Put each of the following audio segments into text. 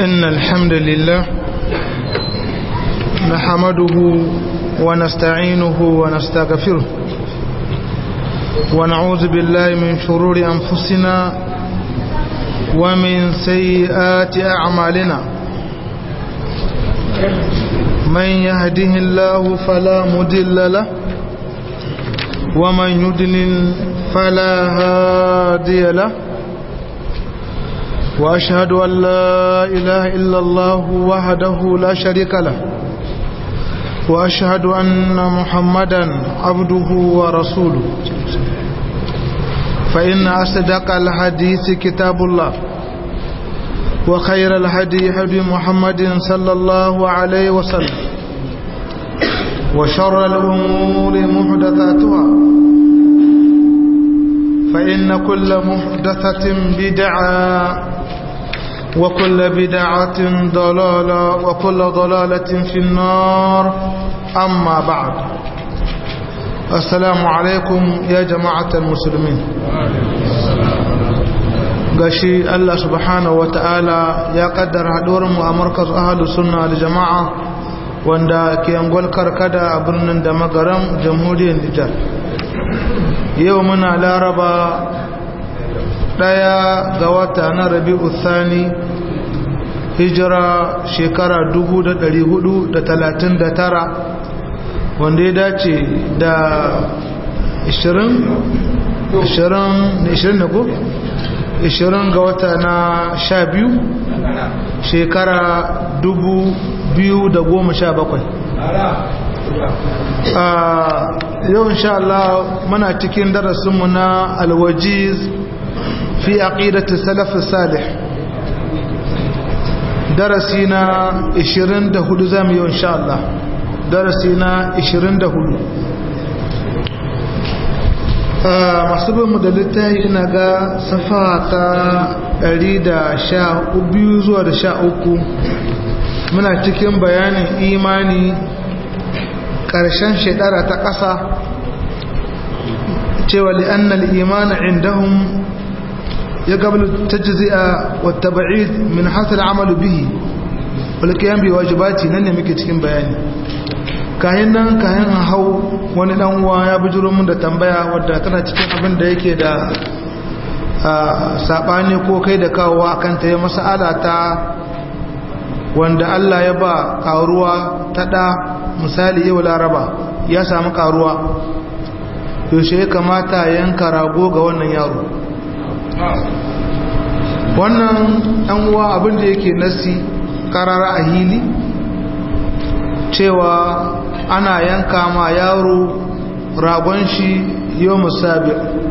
إن الحمد لله نحمده ونستعينه ونستغفره ونعوذ بالله من شرور أنفسنا ومن سيئات أعمالنا من يهده الله فلا مدل له ومن يدلل فلا هادي له وأشهد أن لا إله إلا الله وحده لا شريك له وأشهد أن محمدا عبده ورسوله فإن أصدق الحديث كتاب الله وخير الهدي هدي محمد صلى الله عليه وسلم وشر الأمور محدثاتها فإن كل محدثة بدعة وكل بدعة ضلالة وكل ضلالة في النار أما بعد السلام عليكم يا جماعة المسلمين gashi Allah subhanahu wa ta'ala ya kaddara mu a markaz ahalus sunna da jama'a wanda ke angol karkada a birnin da magaram jamhuriyar Nijar yau muna laraba daya ga wata na rabi'u thani hijira shekara 439 wanda ya dace da 20 20 ne ko 20 ga wata na 12 shekara 2017 yau insha Allah muna cikin darasinmu na alwajiz fi aqidati salaf salih darasi na 24 zamu yi insha Allah darasi na 24 masu bin mu da littafi ina ga safa ta 112 zuwa da 13 muna cikin bayanin imani ƙarshen shekara ta ƙasa cewa li'annal imani indahum ya gabal tajzi'a wa tab'id min hasal amal bihi wal qiyam bi wajibati nan ne muke cikin bayani kayan nan kayan hau wani dan uwa ya bujuro mun da tambaya wadda tana cikin abin da yake da sabani ko kai da kawowa akan ta yi mas'ala ta wanda Allah ya ba karuwa ta da misali yau laraba ya samu karuwa yaushe ya kamata yanka rago ga wannan yaro wannan ɗan uwa abin da yake nasi karara a hili cewa ana yanka ma yaro ragon shi yau musabi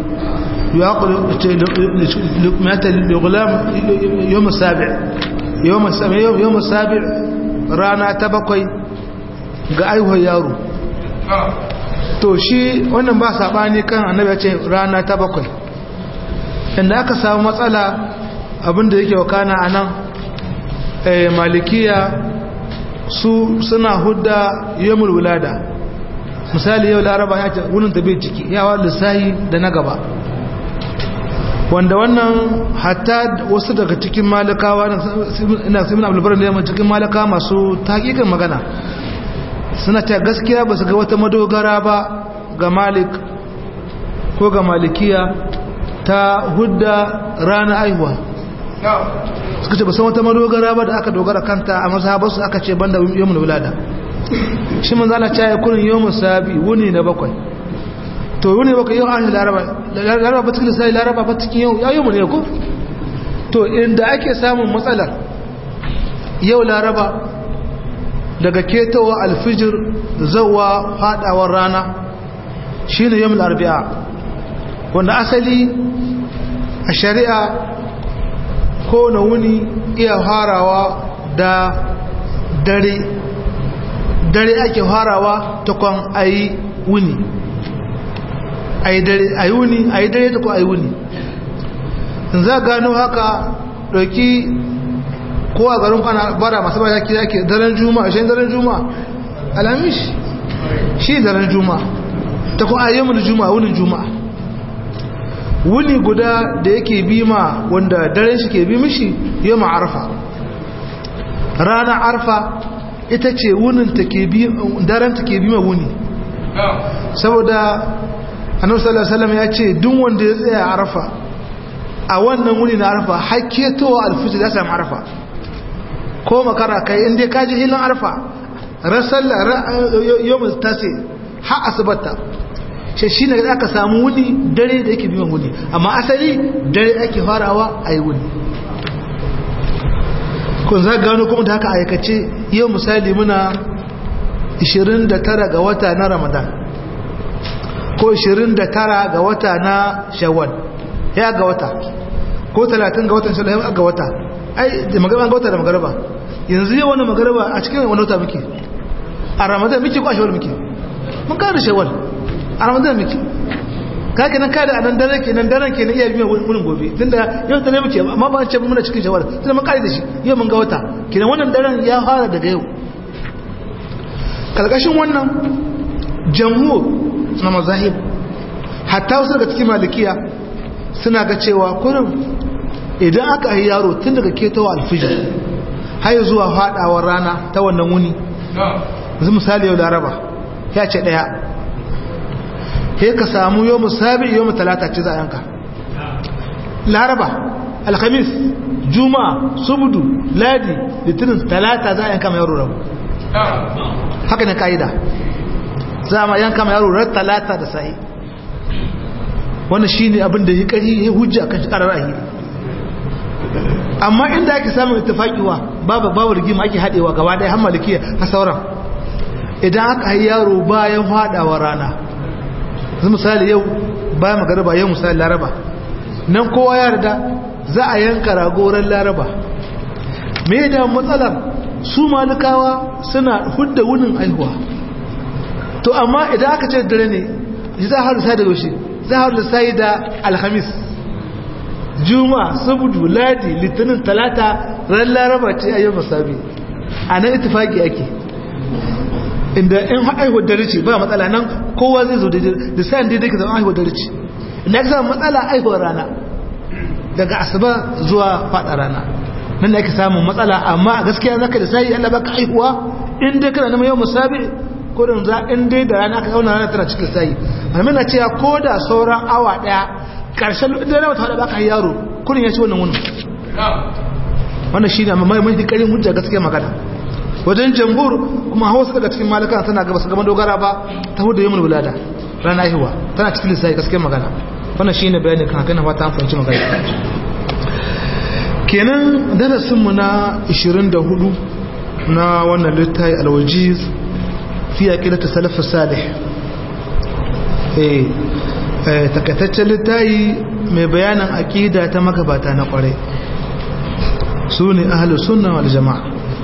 yau musabi yau musabi rana ta bakwai ga aihuwar yaro to shi wannan ba saɓani kan annabi ya ce rana ta bakwai inda aka samu matsala abinda yake wakana a nan malikiya su suna hudda yamul wulada misali yau laraba ya ce wunin da bai ciki yawa lissahi da na gaba wanda wannan hatta wasu daga cikin malakawa ina simin abulbaran da yamma cikin malaka masu taƙiƙin magana suna ta gaskiya ba su ga wata madogara ba ga malik ko ga malikiya ta hudda rana aihuwa suka ce ba san wata madogara ba da aka dogara kanta a mazhabarsu aka ce banda yawon wulada shi man zana caye kurin yawon sabi wuni na bakwai to wuni bakwai yau an laraba laraba ba cikin lissafi laraba ba cikin yau ya yi ne ko to inda ake samun matsalar yau laraba daga ketowa alfijir zawa fadawar rana shi ne yawon arbi'a wanda asali a shari'a ko na wuni iya harawa da dare dare ake harawa ta kwan ayi wuni ayi dare ayi wuni ayi dare ta kwan ayi wuni in za gano haka ɗauki ko a garin kwana bara masu ba yake yake daren juma'a shi daren juma'a alamish shi daren juma'a ta kwan ayyamul juma'a wunin juma'a wuni guda da yake bi ma wanda daren shi ke bi mishi yau ma'arfa ranar arfa ita ce wunin take bi daren take bi wuni saboda annabi sallallahu alaihi wasallam ya ce duk wanda ya tsaya arfa a wannan wuni na arfa hakketowa alfijir ya samu arfa ko makara kai inda ka ji hilin arfa rasalla yawon tase ha asibata shi shi ne aka samu wuni dare da yake biyan wuni amma asali dare ake farawa a yi wuni kun za gano kuma da haka aikace yau misali muna 29 ga wata na ramadan ko 29 ga wata na shawwal ya ga wata ko 30 ga watan shawwal ya ga wata ai da magarba ga wata da magarba yanzu yau wani magarba a cikin wani wata muke a ramadan muke ko a shawwal muke mun kada shawwal a ramadan muke ka kenan ka da anan dare kenan daren kenan iya biyan wurin gobe tunda yau dare muke amma ba ce muna cikin shawwal tunda mun kare da shi yau mun ga wata kenan wannan daren ya fara daga yau kalkashin wannan jamhur na mazahib hatta wasu daga cikin malikiya suna ga cewa kurin idan aka yi yaro tun daga ketowa alfijir har zuwa haɗawar rana ta wannan wuni yanzu misali yau laraba ya ce ɗaya he ka samu yau musabi yau talata ce za a yanka laraba alhamis juma'a subudu ladi litinin talata za a yanka mai yaro rabu haka ne ka'ida za a yanka mai yaro rar talata da sa'i wannan shi ne abin da ya ƙari ya hujja kan shi ƙarar ahiri amma inda ake samun itafaƙiwa babu babu rigima ake haɗewa gaba ɗaya har malikiya a sauran idan aka yi yaro bayan haɗawa rana zai misali yau bayan magaraba yau misali laraba nan kowa ya rida za a yanka ragoran laraba me da matsalar su malikawa suna hudda wunin aihuwa to amma idan aka ce dare ne za a haru sai da yaushe za a haru sai da alhamis juma sabudu ladi litinin talata ran laraba ce a yau masabi a nan itifaki ake inda in aihuwar dare ce ba matsala nan kowa zai zo da sayan daidai ka zama aihuwar dare ce inda aka samu matsala aihuwar rana daga asuba zuwa fada rana nan da ake samun matsala amma a gaskiya zaka da sai Allah baka aihuwa in dai kana neman yau musabi ko da za in dai da rana ka zauna rana tana cikin sai amma na cewa ko da sauran awa daya karshen da rana ta baka yaro kurin ya ci wannan wannan wannan shine amma mai mai karin hujja gaskiya magana wajen jamhur kuma hawa suka daga cikin malaka tana gaba su gama dogara ba ta hudu yamul wulada rana aihuwa tana cikin lissafi gaskiya magana wannan shine bayanin kan haka na fata an fahimci magana kenan darasinmu na 24 na wannan littafi alwajiz fi aqidatu salaf salih eh takaitaccen littafi mai bayanin aqida ta magabata na kware su ne ahlus sunna wal jamaa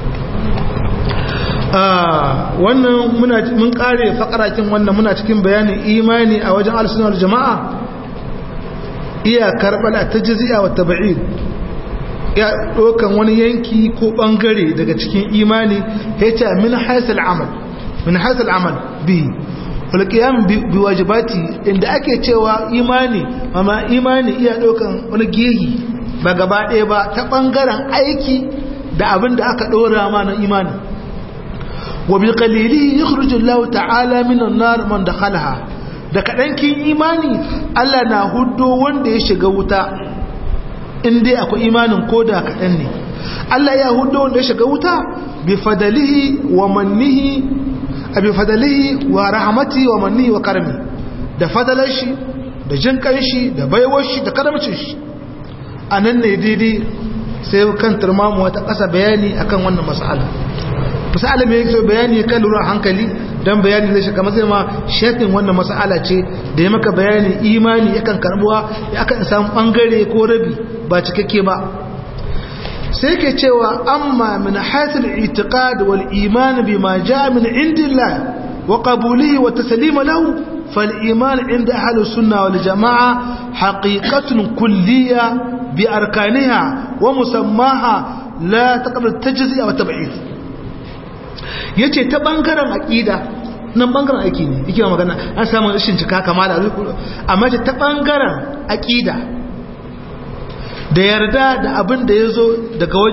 wannan muna mun kare fakarakin wannan muna cikin bayanin imani a wajen ahlus sunna wal jamaa iya karbal at-tajzi'a wa tab'id ya ɗaukan wani yanki ko ɓangare daga cikin imani ya ce min haisal amal min haisal amal bi walƙiyam bi wajibati inda ake cewa imani amma imani iya ɗaukan wani gehi ba gaba ɗaya ba ta ɓangaren aiki da abin da aka ɗora ma na imani wa bi qalili yukhruju Allah ta'ala min an-nar man dakhalaha da kadankin imani Allah na huddo wanda ya shiga wuta in dai akwai imanin koda kaɗan ne Allah ya hudu wanda ya shiga wuta bi fadalihi wa mannihi a bi fadalihi wa rahamati wa mannihi wa karmi da fadalar shi da jin shi da baiwar shi da karamcin shi a nan ne daidai sai kan turmamu wata ƙasa bayani akan wannan mas'ala misali mai yake bayani kan lura hankali don bayani zai shiga matsayi ma shafin wannan mas'ala ce da ya maka bayani imani yakan karbuwa ya kan samu bangare ko rabi ba cikakke ba sai ke cewa amma min hasil itiqad wal iman bima jaa min indillah wa qabulihi wa taslima lahu fal iman inda ahli sunna wal jamaa haqiqatun kulliyya bi arkaniha wa musammaha la taqbal tajzi'a wa tab'id yace ta bangaren aqida nan bangaren aiki ne yake magana an samu rashin cika kamala amma ta bangaren aqida da yarda da abin da ya zo daga wajen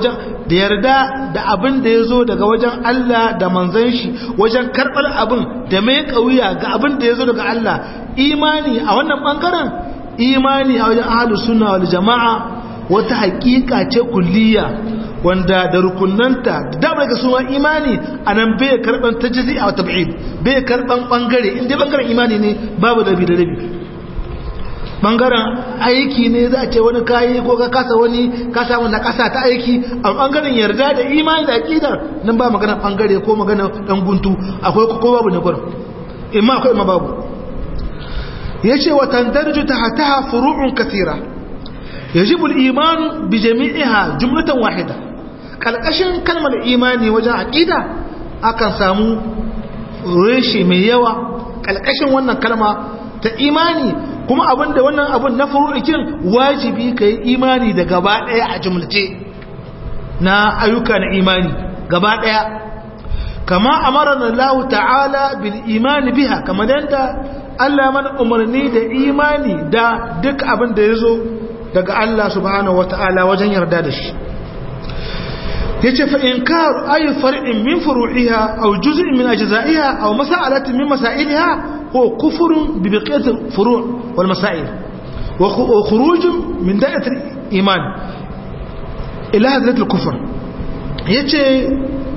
da yarda da abin da ya zo daga wajen Allah da manzan shi wajen karɓar abin da mai ƙauya ga abin da ya zo daga Allah imani a wannan ɓangaren imani a wajen ahalus sunna wal jama'a wata haƙiƙa ce kulliya wanda da rukunanta da damar ga suna imani a nan bai karɓar ta jizi a tab'id bai karɓar ɓangare inda ɓangaren imani ne babu rabi da rabi ɓangaren aiki ne za a ce wani kayi ko ka kasa wani ka samu na ƙasa ta aiki a ɓangaren yarda da imani da aƙidar nan ba magana ɓangare ko magana ɗan guntu akwai ko babu ne gurin imma akwai imma babu ya ce wa tandarju ta hataha furu'un kasira yajibu al-iman bi jami'iha jumlatan wahida kalkashin kalmar imani wajen aqida akan samu reshe mai yawa kalkashin wannan kalma ta imani kuma abinda wannan abun na furu'ikin wajibi kai imani da gaba daya a jumlace na ayyuka na imani gaba daya kama amarana Allah ta'ala bil imani biha kama danda Allah mana umarni da imani da duk abin da yazo daga Allah subhanahu wata'ala wajen yarda da shi yace fa inkaru ay far'in min furu'iha aw juz'in min ajza'iha aw mas'alatin min masailiha huwa kufrun bi baqiyati furu' wal masail wa khuruj min da'at al-iman ila hadrat al-kufr yace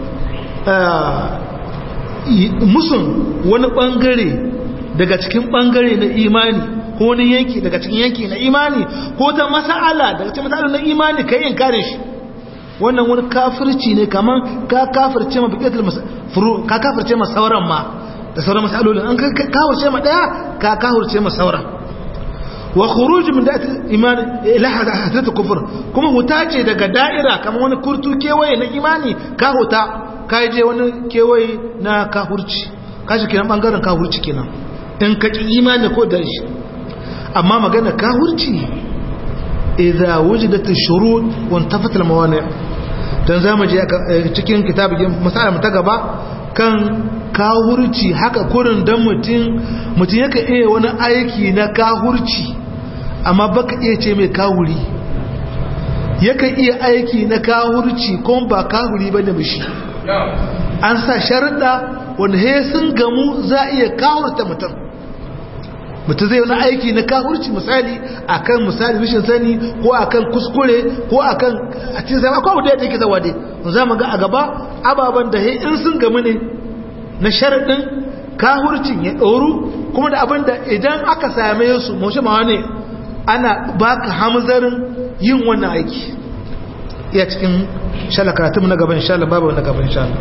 musun wani bangare daga cikin bangare na imani ko wani yanki daga cikin yanki na imani ko ta mas'ala daga cikin mas'ala na imani kai in kare shi wannan wani kafirci ne kaman ka kafirce ma biqatul furu ka kafirce ma sauran ma da sauran mas'alolin an ka kafirce ma daya ka kafirce ma sauran wa khuruj min da'at iman ila hadat kufr kuma huta ce daga da'ira kaman wani kurtu kewaye na imani ka huta ka je wani kewaye na kafirci kashi kenan bangaren kafirci kenan in ka ki imani ko da shi amma magana kahurci idza wujidat ash-shurut wa intafat al-mawani' dan zamu je cikin kitabin masala ta gaba kan kahurci haka kurin dan mutun mutun yake iya wani aiki na kahurci amma baka iya ce mai kahuri yake iya aiki na kahurci kuma ba kahuri bane mishi an sa sharuɗa wanda he sun gamu za iya kahurta mutum mutum zai wani aiki na kafurci misali akan misali rashin sani ko akan kuskure ko akan a cikin zama ko da yake zawa dai za mu ga a gaba ababan da he in sun gamu ne na sharadin kafurcin ya ɗoru kuma da abin da idan aka same su mashi ma ne ana baka hamzarin yin wannan aiki iya cikin shala karatun na gaban shala babu na gaban shala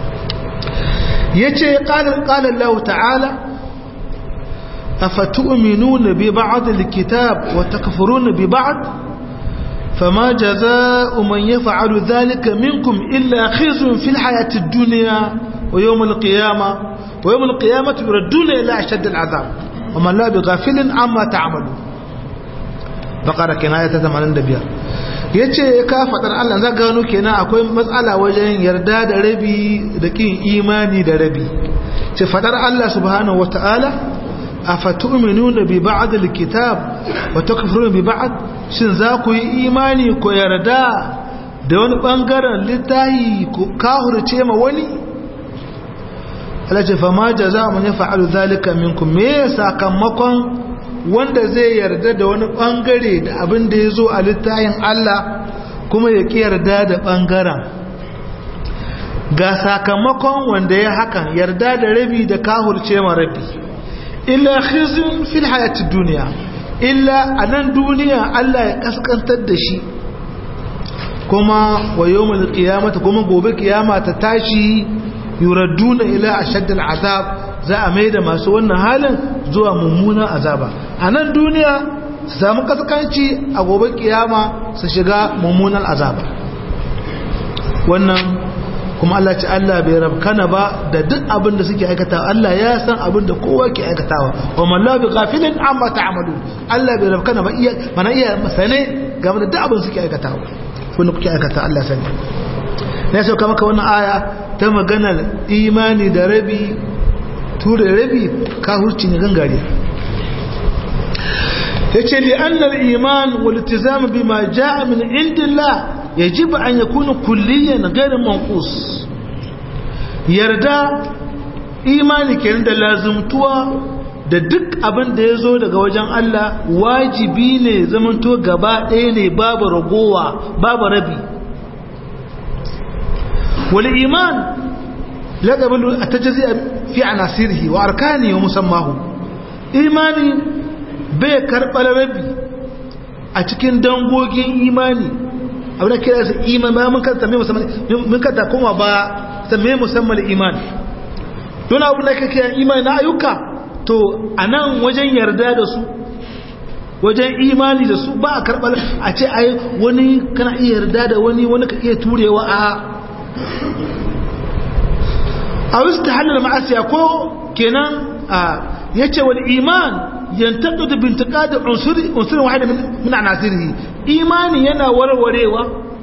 yace qala qala Allah ta'ala أفتؤمنون ببعض الكتاب وتكفرون ببعض فما جزاء من يفعل ذلك منكم إلا خزي في الحياة الدنيا ويوم القيامة ويوم القيامة يردون إلى أشد العذاب ومن لا بغافل عما تعملون بقرة كناية تتمنى بها yace ka fadar Allah za gano kenan akwai matsala wajen yarda da rabi da kin imani da rabi ce fadar Allah subhanahu wataala afatu'minuna bi ba'd al-kitab wa takfuruna bi ba'd shin za ku yi imani ko yarda da wani bangaren littahi ko kahurce ma wani Allah ce fa ma jazaa'u man yaf'alu dhalika minkum me sakamakon wanda zai yarda da wani bangare da abin da yazo a littahin Allah kuma ya ki yarda da bangaren ga sakamakon wanda ya hakan yarda da rabi da kahurce ma rabi illa khizyun fil hayati dunya illa anan duniya Allah ya kaskantar da shi kuma wa yawmal qiyamati kuma gobe kiyama ta tashi yuraduna ila ashadd azab za a maida masu wannan halin zuwa mummunan azaba anan duniya su samu kaskanci a gobe kiyama su shiga mummunan azaba wannan kuma Allah ce Allah bai rabkana ba da duk abin da suke aikatawa Allah ya san abin da kowa ke aikatawa wa man la bi ghafilin amma ta'malu Allah bai rabkana ba iya mana iya sane game da duk abin suke aikatawa wanda kuke aikata Allah sani na sauka maka wannan aya ta maganar imani da rabi tura da rabi ka hurci ne gangare yace li anna al-iman wal iltizam bima jaa min indillah يجب أن يكون كليا غير منقوص yarda imani kenan da lazumtuwa da duk abin da ya zo daga wajen Allah wajibi ne zamanto gaba ɗaya ne babu ragowa babu rabi wal iman la qabalu at-tajzi fi anasirihi wa arkanihi wa musammahu imani bai karɓar rabi a cikin dangogin imani abin da kira su iman ba mun kanta mai musamman mun kanta kuma ba sai musamman iman don abin da kake imani na ayyuka to anan wajen yarda da su wajen imani da su ba a karɓar a ce ai wani kana iya yarda da wani wani ka iya turewa a a wasu ta hannun ma'asiya ko kenan a ya ce wani iman yantaɗo da bintika da unsurin wahada min anasirihi imani yana warwarewa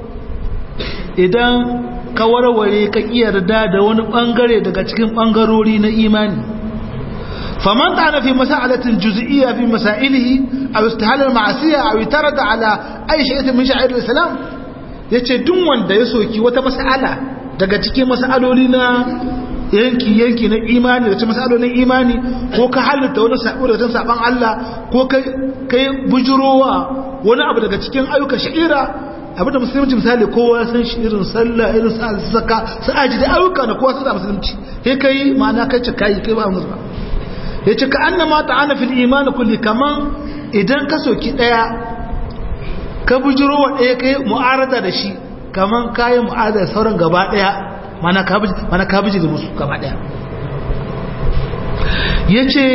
idan ka warware ka yarda da wani bangare daga cikin bangarori na imani faman ta'ana fi mas'alatin juz'iyya fi masailihi aw istihal al-ma'siyah aw itarada ala ay shay'in min sha'air al-islam yace duk wanda ya soki wata mas'ala daga cikin mas'aloli na yanki yanki na imani da cikin mas'alolin imani ko ka halitta wani sabo da saban Allah ko kai kai bujurowa wani abu daga cikin ayyukan sha'ira abinda musulunci misali kowa san shi irin sallah irin saka su aji da ayyuka da kowa san musulunci sai kai ma'ana kai ce kai kai ba musu ba yace ka annama ta'ana fil iman kulli kaman idan ka soki daya ka bujiro wa daya kai mu'arada da shi kaman kai mu'arada da sauran gaba daya mana ka buji mana ka buji da musu gaba daya yace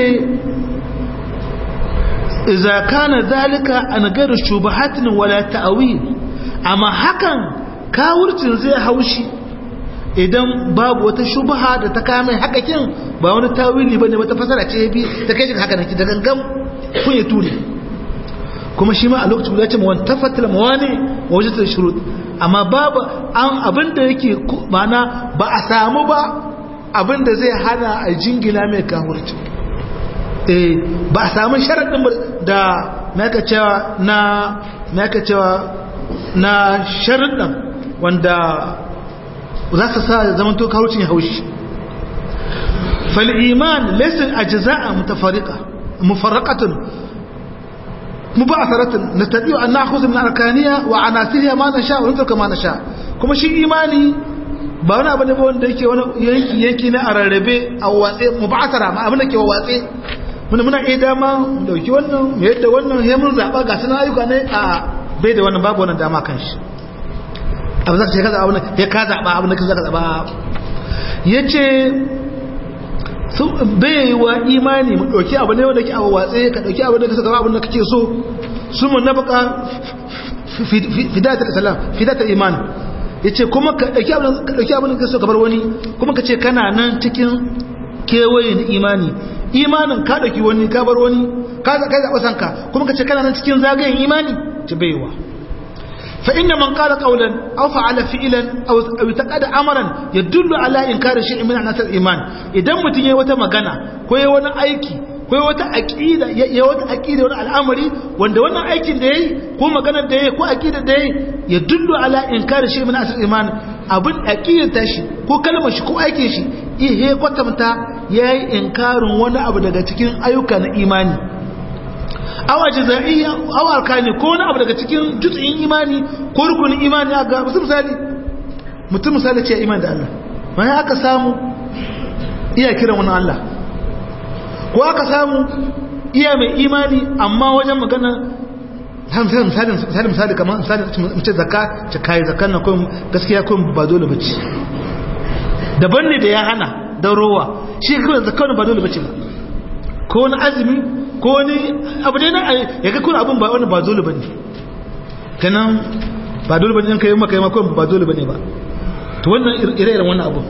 idza kana zalika an gairu shubahatin wala ta'wil amma hakan kawurcin zai haushi idan babu wata shubha da ta kame hakakin ba wani tawili bane wata fasara ce bi ta kai shi haka nake da gangan kun ya ture kuma shi ma a lokacin da ya ce mu wanta fatil mawani wa wajatul shurut amma babu an abinda yake mana ba a samu ba abinda zai hana a jingila mai kawurci eh ba a samu sharadin da naka cewa na naka cewa na sharuɗan wanda za su sa zaman to kawucin haushi fal'iman lesin a jiza'a mufarraƙatun muba'asaratun na taɗiyo an na kusa min arkaniya wa a nasiriya ma na sha wani turka ma na sha kuma shi imani ba wani abu ne ba wanda yake wani yanki yanki na a rarrabe a watse muba'asara ma abin da ke wa watse muna muna iya dama dauki wannan yadda wannan ya mun zaɓa ga suna ayyuka ne a bai da wannan babu wannan dama kan shi abu za ka ce ka zaɓa wannan ya ka zaɓa abin da ka zaka zaɓa ya ce bai yi wa imani mu ɗauki abu ne wanda ke abu watse ka ɗauki abu da ka saka abin da kake so su mun na baka fidatar islam fidatar iman ya ce kuma ka ɗauki abin da ka so ka bar wani kuma ka ce kana nan cikin kewaye na imani imanin ka ɗauki wani ka bar wani ka zaɓa sanka kuma ka ce kana nan cikin zagayen imani ci baiwa فإن من قال قولا أو فعل فعلا أو أو اعتقد أمرا يدل على إنكار شيء من عناصر الإيمان إذا متين يوتا مغانا كوي وانا أيكي كوي وتا أكيدة يوتا أكيدة وانا الأمر وان وانا أيكي دي كو مغانا دي كو أكيدة دي يدل على إنكار شيء من عناصر الإيمان abin aƙidar tashi ko kalmar shi ko aikin shi ihe kwatanta ya yi inkarin wani abu daga cikin ayyuka na imani awa jaza'iyya awa arkani ko wani abu daga cikin jutsin imani ko rukunin imani ga musu misali mutum misali ce imani da Allah bayan aka samu iya kiran wani Allah ko aka samu iya mai imani amma wajen magana misali misali misali misali kamar misali mace zakka ce kai zakkan nan ko gaskiya ko ba dole bace daban ne da ya hana dan rowa shi kawai zakkan ba dole bace ba ko wani azumi ko wani abu dai na ya ga kuna abun ba wani ba dole bane kanan ba dole bane kai maka yi maka ba dole bane ba to wannan ire-iren wannan abu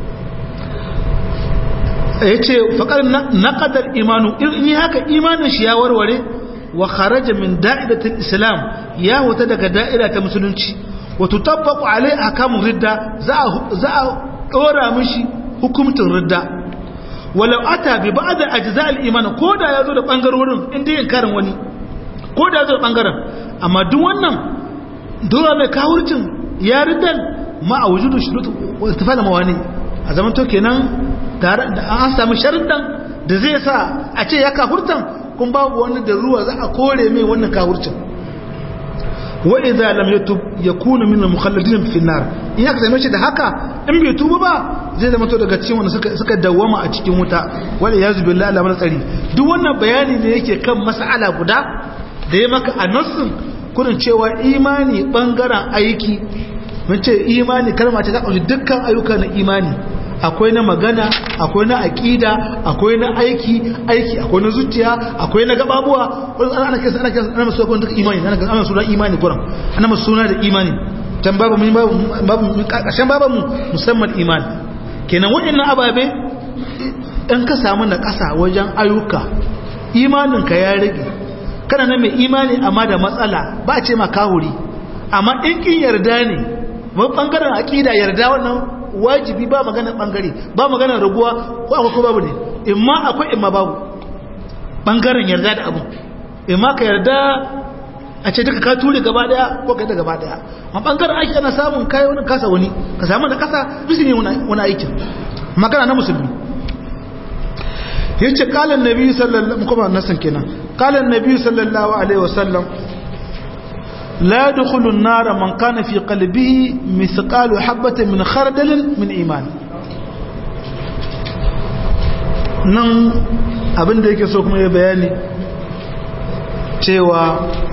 yace faqar naqadar imanu in haka imanin shi ya warware wa kharaja min da'idatil islam ya wata daga da'ira ta musulunci wa tutabbaqu alai ahkamur ridda za za dora mishi hukumtin ridda walau ata bi ba'd ajza' al-iman koda yazo da bangarorin inda yin karin wani koda yazo da bangaren amma duk wannan dole mai kawurcin ya riddan ma a wujudu shurut wa istifala mawani a zaman to kenan tare da an samu sharuɗan da zai sa a ce ya kafurtan kun babu wani da ruwa za a kore mai wannan kafurcin wa idza lam yatub yakunu min al-mukhalladin fi an-nar in aka same shi da haka in bai tuba ba zai zama to daga cikin wanda suka suka dawwama a cikin wuta wal yazu billahi la mana tsari duk wannan bayani ne yake kan mas'ala guda da ya maka a nassin kurin cewa imani bangaren aiki mun ce imani kalma ce ta ƙunshi dukkan ayyuka na imani akwai na magana akwai na aƙida akwai na aiki aiki akwai na zuciya akwai na gababuwa wani ana kesa ana kesa ana masu akwai duka imani ana kesa ana suna imani kuran ana masu suna da imani can babu mun babu ƙarshen babu mu musamman imani kenan waɗannan ababe in ka samu na ƙasa wajen ayyuka imaninka ya rage kana na mai imani amma da matsala ba a ce ma kahuri amma in kin yarda ne ba bangaren aqida yarda wannan wajibi ba magana bangare ba magana raguwa ko akwai ko babu ne imma akwai imma babu bangaren yarda da abu imma ka yarda a ce duka ka ture gaba daya ko kai da gaba daya amma bangaren aiki ana samun kai wani kasa wani ka samu da kasa bisu ne wani aikin magana na musulmi yace qala annabi sallallahu alaihi wasallam nasan kenan qala annabi sallallahu alaihi wasallam la yadkhulu an-nar man kana fi qalbihi mithqalu habatin min khardal min iman nan abinda yake so kuma ya bayani cewa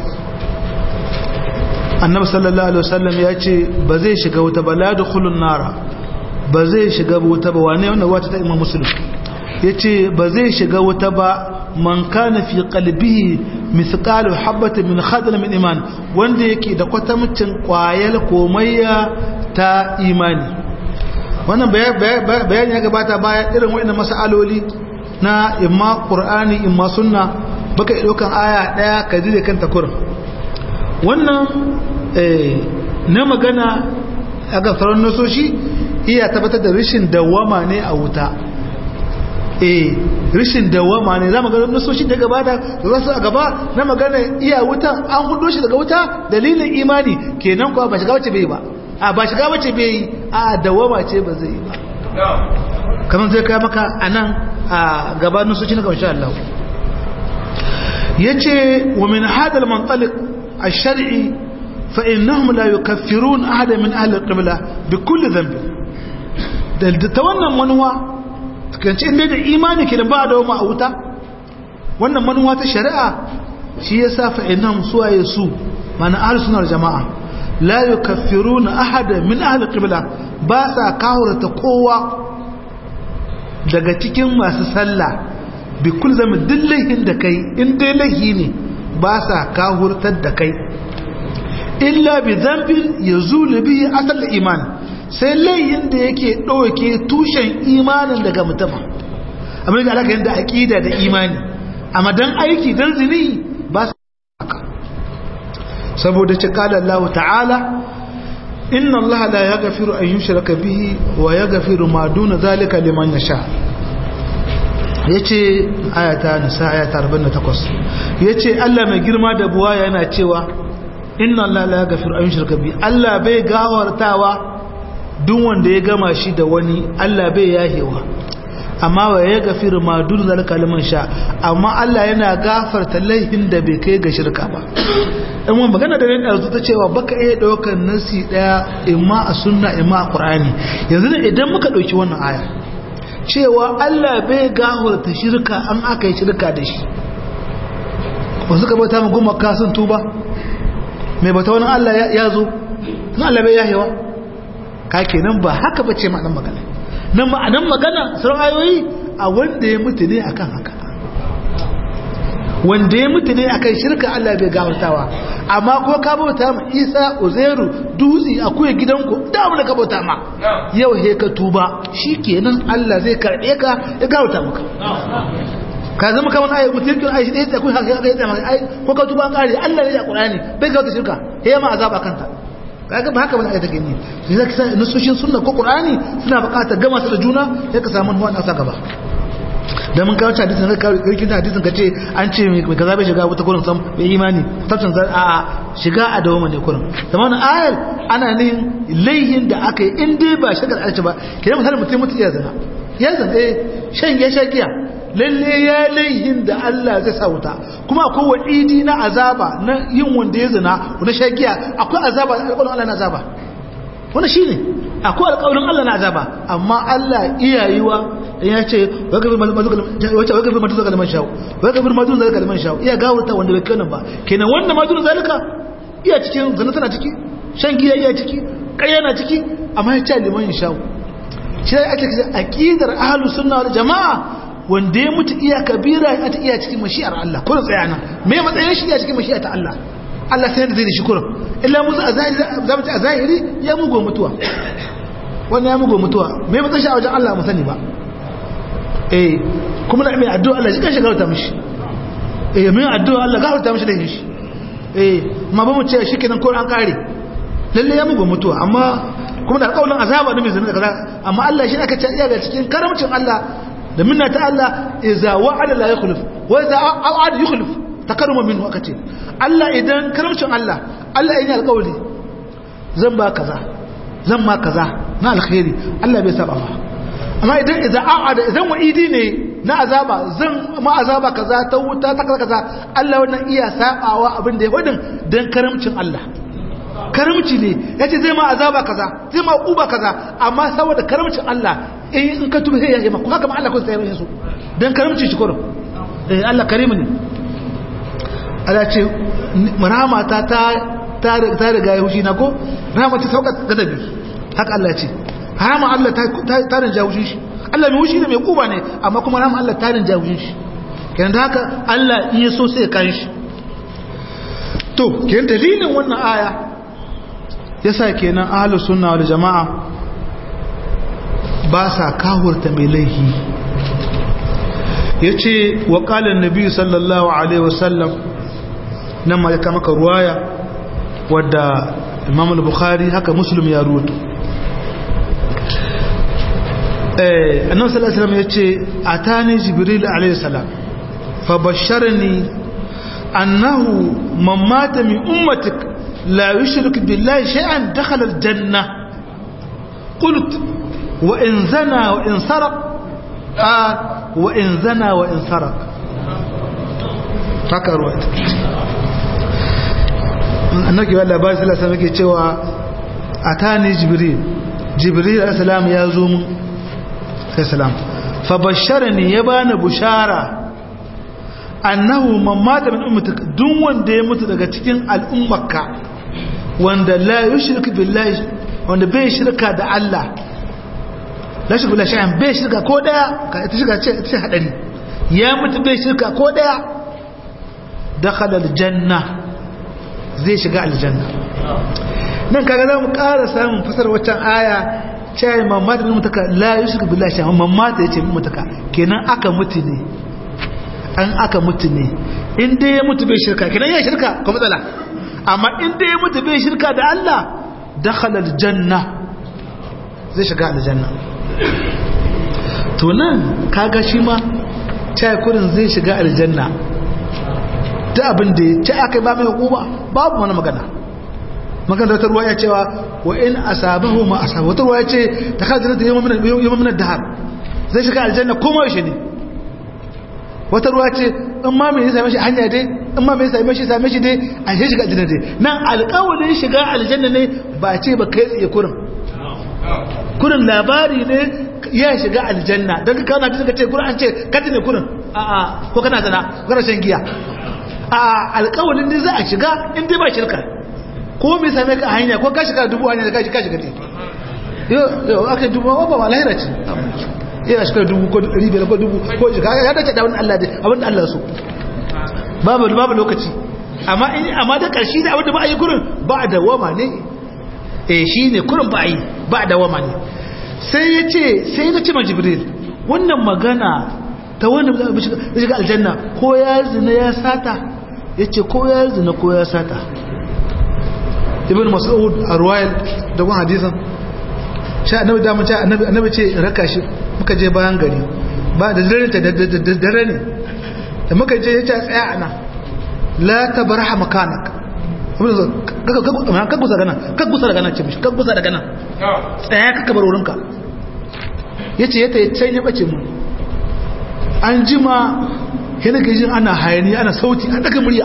annabi sallallahu alaihi wasallam ya ce ba zai shiga wuta ba la yadkhulu an-nar ba zai shiga wuta ba wane wannan wata ta imam muslim ya ce ba zai shiga wuta ba man kana fi qalbihi mithqalu habatin min khardal min iman wanda yake da kwatamcin kwayal komayya ta imani wannan bayani ya gabata baya irin waɗannan masaloli na imma qur'ani imma sunna baka daukan aya daya ka dire kanta kurin wannan na magana a gafarar nasoshi iya tabbatar da rashin dawama ne a wuta eh rishin dawama ne zamu ga nasoshi da gaba da za su a gaba na magana iya wuta an hudo shi daga wuta dalilin imani kenan kuwa ba shiga wace bai ba a ba shiga wace bai a dawama ce ba zai ba kamar zai kai maka anan a gaba nasoshi na insha Allah yace wa min hada al-mantaliq ash-shar'i fa innahum la yukaffirun ahada min ahli al-qibla bi kulli dhanb da ta wannan manuwa kanci inda da imani ke da ba da wama a wuta wannan manuwa ta shari'a shi ya sa fa'inan suwaye su mana ahal sunar jama'a la yi kafiru na ahada min ahal ƙibla ba sa kawurta kowa daga cikin masu sallah bi kul zama dillahin da kai in dai lahi ne ba sa kawurtar da kai illa bi zambin ya zulu biyu asal iman sai layin da yake ɗauke tushen imanin daga mutum amma da alaka yadda aƙida da imani amma don aiki don zini ba su haka saboda ci kala Allah ta'ala inna Allah la ya gafiru an yushraka bihi wa ya gafiru ma duna zalika liman yasha yace ayata nisa ayata 48 yace Allah mai girma da buwa yana cewa inna Allah la ya gafiru an yushraka bihi Allah bai gawartawa duk wanda ya gama shi da wani Allah bai yahewa amma wa ya gafiru ma dun zalika liman sha amma Allah yana gafarta laifin da bai kai ga shirka ba dan mun magana da ran arzu ta cewa baka iya daukar nasi daya imma a sunna imma a qur'ani yanzu ne idan muka dauki wannan aya cewa Allah bai gafarta shirka an aka yi shirka da shi wasu ka bauta mu goma ka sun tuba mai bauta wani Allah ya zo na Allah bai yahewa ka kenan ba haka bace ma'anar magana nan ma'anar magana sauran ayoyi a wanda ya mutu ne akan haka wanda ya mutu ne akan shirka Allah bai gafartawa amma ko ka bauta ma Isa Uzairu Dutsi akwai gidanku da mu da ka bauta ma yau he ka tuba shikenan Allah zai karbe ka ya gafarta maka ka zama kamar ayi mutum ayi shi dai akwai haka ya tsama ai ko ka tuba an kare Allah ne ya Qur'ani bai gafarta shirka he ma azaba kanta kaga ba haka bane ayata gani sai zaka sa nusoshin sunna ko qur'ani suna buƙatar gama su da juna sai ka samu wannan asa gaba da mun kawo hadisin ka kawo kirkin hadisin ka ce an ce mai kaza bai shiga wata kurin sam bai imani tafsin zan a a shiga a dawo ne kurin da wannan ayar ana nihin laihin da aka yi in dai ba shagar alci ba kidan misali mutum mutu iya zina ya zina eh shan ya sha giya lalle ya laihin da Allah zai sa wuta kuma akwai wa'idi na azaba na yin wanda ya zina na sha giya akwai azaba alƙawarin Allah na azaba wannan shine akwai alƙawarin Allah na azaba amma Allah iyayewa ya ce wagafin matu zaka liman shawo wagafin matu zaka liman shawo iya gawurta wanda bai kanan ba kenan wannan matu zalika iya cikin zana tana ciki shan giya iya ciki ƙarya na ciki amma ya ce liman shawo shi da ake kisa aqidar ahlus sunna wal jamaa wanda ya mutu iya kabira ya ta iya cikin mashi'ar Allah ko tsaya nan me matsayin shi iya cikin mashi'ar ta Allah Allah sai da zai da shi kurum illa mu za mu ci a zahiri ya mugo mutuwa wannan ya mugo mutuwa me matsayin shi a wajen Allah mu sani ba eh kuma na mai addu'a Allah shi kan shigarta mishi eh mai addu'a Allah gafarta mishi da shi eh ma ba mu ce shi kenan ko an kare lalle ya mugu mutuwa amma kuma da alƙawarin azaba da mai zina da kaza amma Allah shi aka ce iya ga cikin karamcin Allah da minna ta Allah idza wa'ada la yukhlif wa idza a'ada yukhlif takarruma minhu aka ce Allah idan karamcin Allah Allah yana alƙawari zan ba kaza zan ma kaza na alkhairi Allah bai saba ba amma idan idan a'ada idan wa'idi ne na azaba zan ma azaba kaza ta wuta ta kaza kaza Allah wannan iya sabawa abin da ya fadin dan karamcin Allah karamci ne yace zai ma azaba kaza zai ma uba kaza amma saboda karamcin Allah in in ka tuba sai ya yi ma haka ma Allah ko sai ya su dan karamci shi koro eh Allah karimu ne Allah ce rahama ta ta ta riga ya hushi na ko rahama ta sauka gadabi haka Allah ce rahama Allah ta rinja wushin shi Allah mai wushi ne mai kuba ne amma kuma rahama Allah ta rinja wushin shi kenan da haka Allah iya so sai kan shi to kenan dalilin wannan aya yasa kenan ahlus sunna wal jamaa ba sa kawurta mai laihi yace wa qala an-nabi sallallahu alaihi wasallam nan ma ya kama ka ruwaya wadda Imam al-Bukhari haka Muslim ya ruwato annabi sallallahu alaihi wasallam yace atani jibril alaihi salam fa basharani annahu man mata min ummatik la yushrik billahi shay'an dakhala aljanna qult wa in zana wa in sarq qal wa in zana wa in sarq haka ruwaya annabi sallallahu alaihi wasallam yake cewa atani jibril jibril alaihi salam ya zo mun salam fabasharani ya bani bushara annahu man mata min ummatik duk wanda ya mutu daga cikin al'ummarka wanda la yushrik billahi wanda bai shirka da Allah la shirka billahi shay'an bai shirka ko daya ka ita shirka ce ita hadari ya mutu bai shirka ko daya dakhala aljanna zai shiga aljanna nan kaga zamu ƙara samun fasar waccan aya cewa mamata min mutaka la yushrik billahi shay'an mamata yace min mutaka kenan aka mutu ne an aka mutu ne in dai ya mutu bai shirka kenan ya shirka ko matsala amma in dai ya mutu bai shirka da Allah dakhala aljanna zai shiga aljanna to nan kaga shi ma cewa kurin zai shiga aljanna ta abin da ya ci aka ba mai hukuma babu wani magana magana wata ruwa ya cewa wa in asabahu ma asaba wata ruwa ya ce ta kada jannata yawon minar dahar zai shiga aljanna kuma yaushe ne wata ruwa ce in ma mai same shi hanya dai in ma mai same shi same shi dai a shi shiga aljanna dai nan alƙawarin shiga aljanna ne ba ce ba kai tsaye kurin kurin labari ne ya shiga aljanna don ka kawo na ka ce kurin an ce kati ne kurin a'a ko kana zana ko kana shan giya a alƙawarin ne za a shiga in dai ba shirka ko mai same ka a hanya ko ka shiga dubu hanyar da ka shiga ne yau aka dubu ba ba lahira ce yana shiga dubu ko ɗari biyar ko dubu ko shiga ya dace da wani Allah da abin da Allah so babu babu lokaci amma in amma da ƙarshe da abin da ba a yi kurin ba da wama ne eh shi ne kurin ba a yi ba da wama ne sai ya ce sai ya ce ma jibril wannan magana ta wanda zai shiga aljanna ko ya zina ya sata ya ce ko ya zina ko ya sata ibn mas'ud a ruwayar da wani hadisan sha annabi da mun ce annabi annabi ce raka shi muka je bayan gari ba da dare ta da dare ne da muka je ya ce tsaya ana la tabarha makanak kan gusa gana kan gusa daga nan ce mishi kan gusa daga nan tsaya ka kabar wurinka ya ce ya ta yi can ya bace mu an jima yana gajin ana hayani ana sauti an daga murya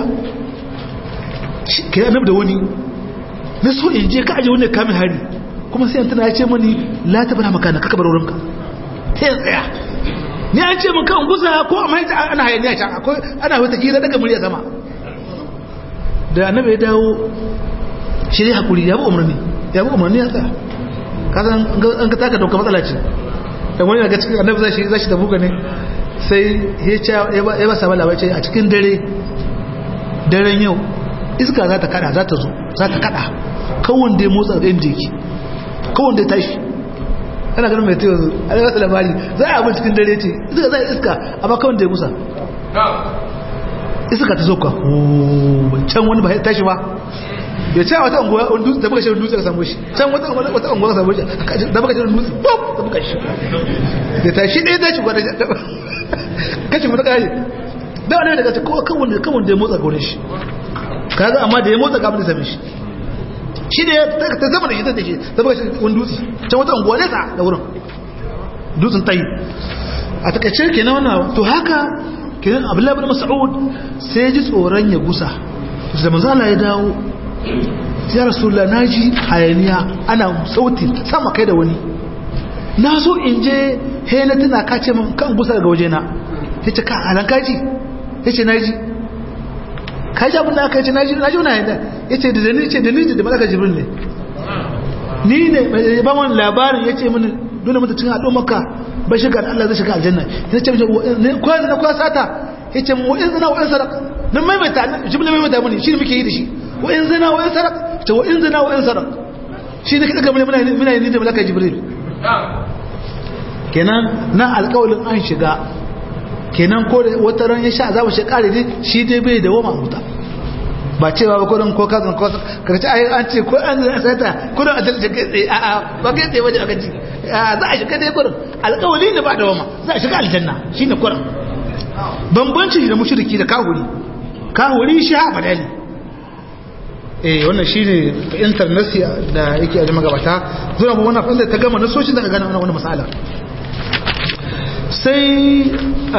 ka yi da wani na so in je ka aje wani kamin hari kuma sai tana ya ce mani la ta bana makana ka kabar wurinka ta yin tsaya ni an ce maka gusa ko amma ana hayani a can akwai ana wata hira daga murya sama da annabi ya dawo shi dai hakuri ya bi umarni ya bi umarni ya tsaya kasan an ka taka dauka matsala ce da wani daga cikin annabi zai shi zai da buga ne sai ya ba sa labai ce a cikin dare daren yau iska za ta kada za ta zo za ta kada kawon da ya motsa da inda yake kawon da ya tashi ana ganin mai tewa zo a yi wata labari za a abin cikin dare ce iska za a iska amma kawon da ya musa iska ta zoka can wani ba ya tashi ba ya ce a wata unguwa da buka shirin dutse ka samu shi can wata unguwa ka samu shi da buka shirin dutse da buka shi ya tashi ɗaya tashi gwada kashin mata kare da wani daga ce kawon da ya motsa gaurin shi kaga amma da ya motsa gaban da same shi shi ne ta zama da shi ta shi ta buka shirin wani dutse can wata unguwa nesa da wurin dutsen tayi a takaice kenan wannan to haka kenan abdullahi bin mas'ud sai ya ji tsoron ya gusa da manzo Allah ya dawo ya rasulullah naji hayaniya ana sauti sama kai da wani na so in je he na tuna ka ce min kan gusa daga waje na yace ka alan kaji yace naji kaji abin da aka yace naji naji wannan hayaniya yace da ni yace da ni da malaka jibril ne ni ne ba wani labarin yace mini dole mutum cikin haɗo maka bai shiga da Allah zai shiga aljanna ya ce ko yanzu na kwa sata ya ce wa in zina wa in sarak nan maimaita jimla maimaita muni shi ne muke yi da shi wa in zina wa in sarak ce wa in zina wa in sarak shi ne kaɗa muna muna yi da malaka jibril kenan na alƙawalin an shiga kenan ko da wata ran ya sha azaba shi kare dai shi dai bai da wama huta ba cewa ba kudin ko kazan ko ka ce ai an ce ko an zai sata kudin a dalce kai tsaye a a ba kai tsaye waje aka ci za a shiga dai kudin alƙawali ne ba da wama za a shiga aljanna shine kudin bambanci da mushriki da kahuri kahuri shi ha badali eh wannan shine internasi da yake a magabata zuwa ba wannan fanda ta gama nasoshin da ka gana wannan masala sai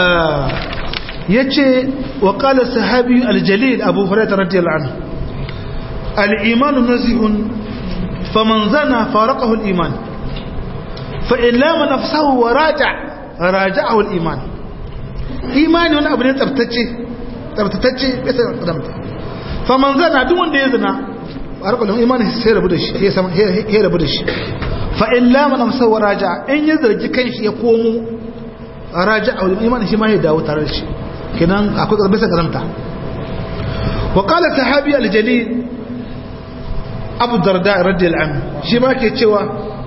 yace wa qala sahabi aljalil abu hurairah radiyallahu anhu al-iman nazihun faman zana faraqahu al-iman fa in lam nafsahu wa raja raja'ahu al-iman imani wani abu ne tsaftace tsaftatacce bisa kadamta faman zana duk wanda ya zina faraqahu imani sai rabu da shi ya sama ya rabu da shi fa in lam nafsahu wa raja in ya zargi kanshi ya komo raja'ahu al-iman shi ma ya dawo tare da shi kenan akwai bisa karamta wa qala sahabi al-jalil abu darda radiyallahu anhu shi ma ke cewa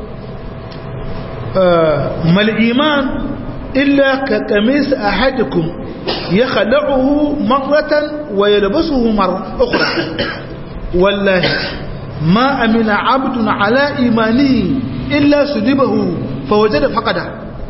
mal iman illa ka qamis ahadikum yakhla'uhu marratan wa yalbasuhu marra ukhra wallahi ma amina 'abdun 'ala imanihi illa sudibahu fawajada faqada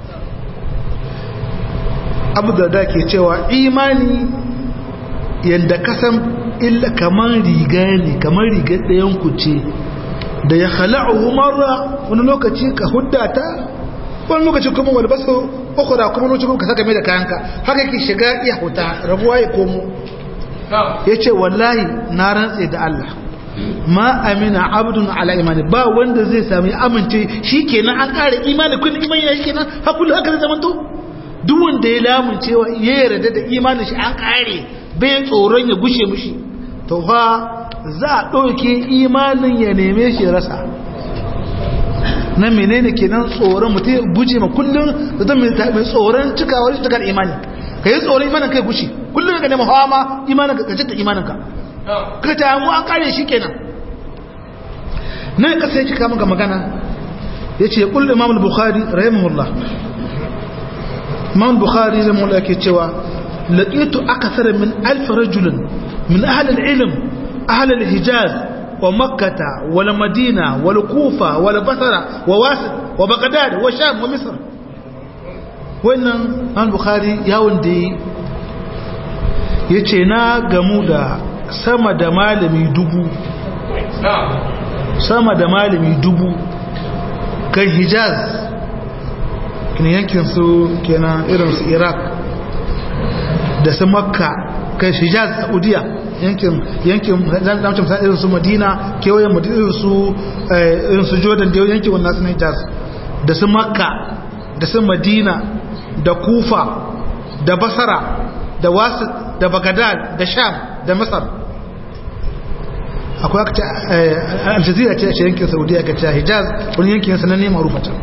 abu da ke cewa imani yadda kasan illa kamar riga ne kamar riga ɗayan ku ce da ya hala'u marra wani lokaci ka huddata wani lokaci kuma wani basu uku da kuma lokaci ka saka mai da kayanka haka ke shiga iya huta rabuwa ya komo ya ce wallahi na rantse da Allah ma amina abdun ala imani ba wanda zai sami amince shi kenan an ƙara imani kun imani ya shi kenan hakulu haka zai zamanto duk wanda ya lamun cewa ya yarda da imanin shi an kare bai tsoron ya gushe mushi to fa za a ɗauke imanin ya neme shi rasa na menene kenan tsoron mutum ya guje ma kullum da zan mai tsoron cikawar shi cikar imani ka yi tsoron imanin kai gushe kullum ka nema hawa ma imanin ka kacin imanin ka ka ta mu an kare shi kenan nan kasa ya cika maka magana ya ce kullum imam al-bukhari rahimahullah imam bukhari zai mula ke cewa laqitu akthar min alf rajul min ahli al-ilm ahli al-hijaz wa makkah wa madina wa kufa wa basra wa wasit wa baghdad wa sham wa misr wannan man bukhari yawon da yi ya ce na gamu da sama da malami dubu sama da malami dubu kan hijaz kina yankin su kenan irin su iraq da su makka kai hijaz saudiya yankin yankin zamcin sa irin su madina kewayen madina irin su irin su jordan da yankin wannan su hijaz da su makka da su madina da kufa da basara da wasu da bagadad da sham da masar akwai aka ce aljazira ce a yankin saudiya ka ce hijaz wani yankin sananne marufatan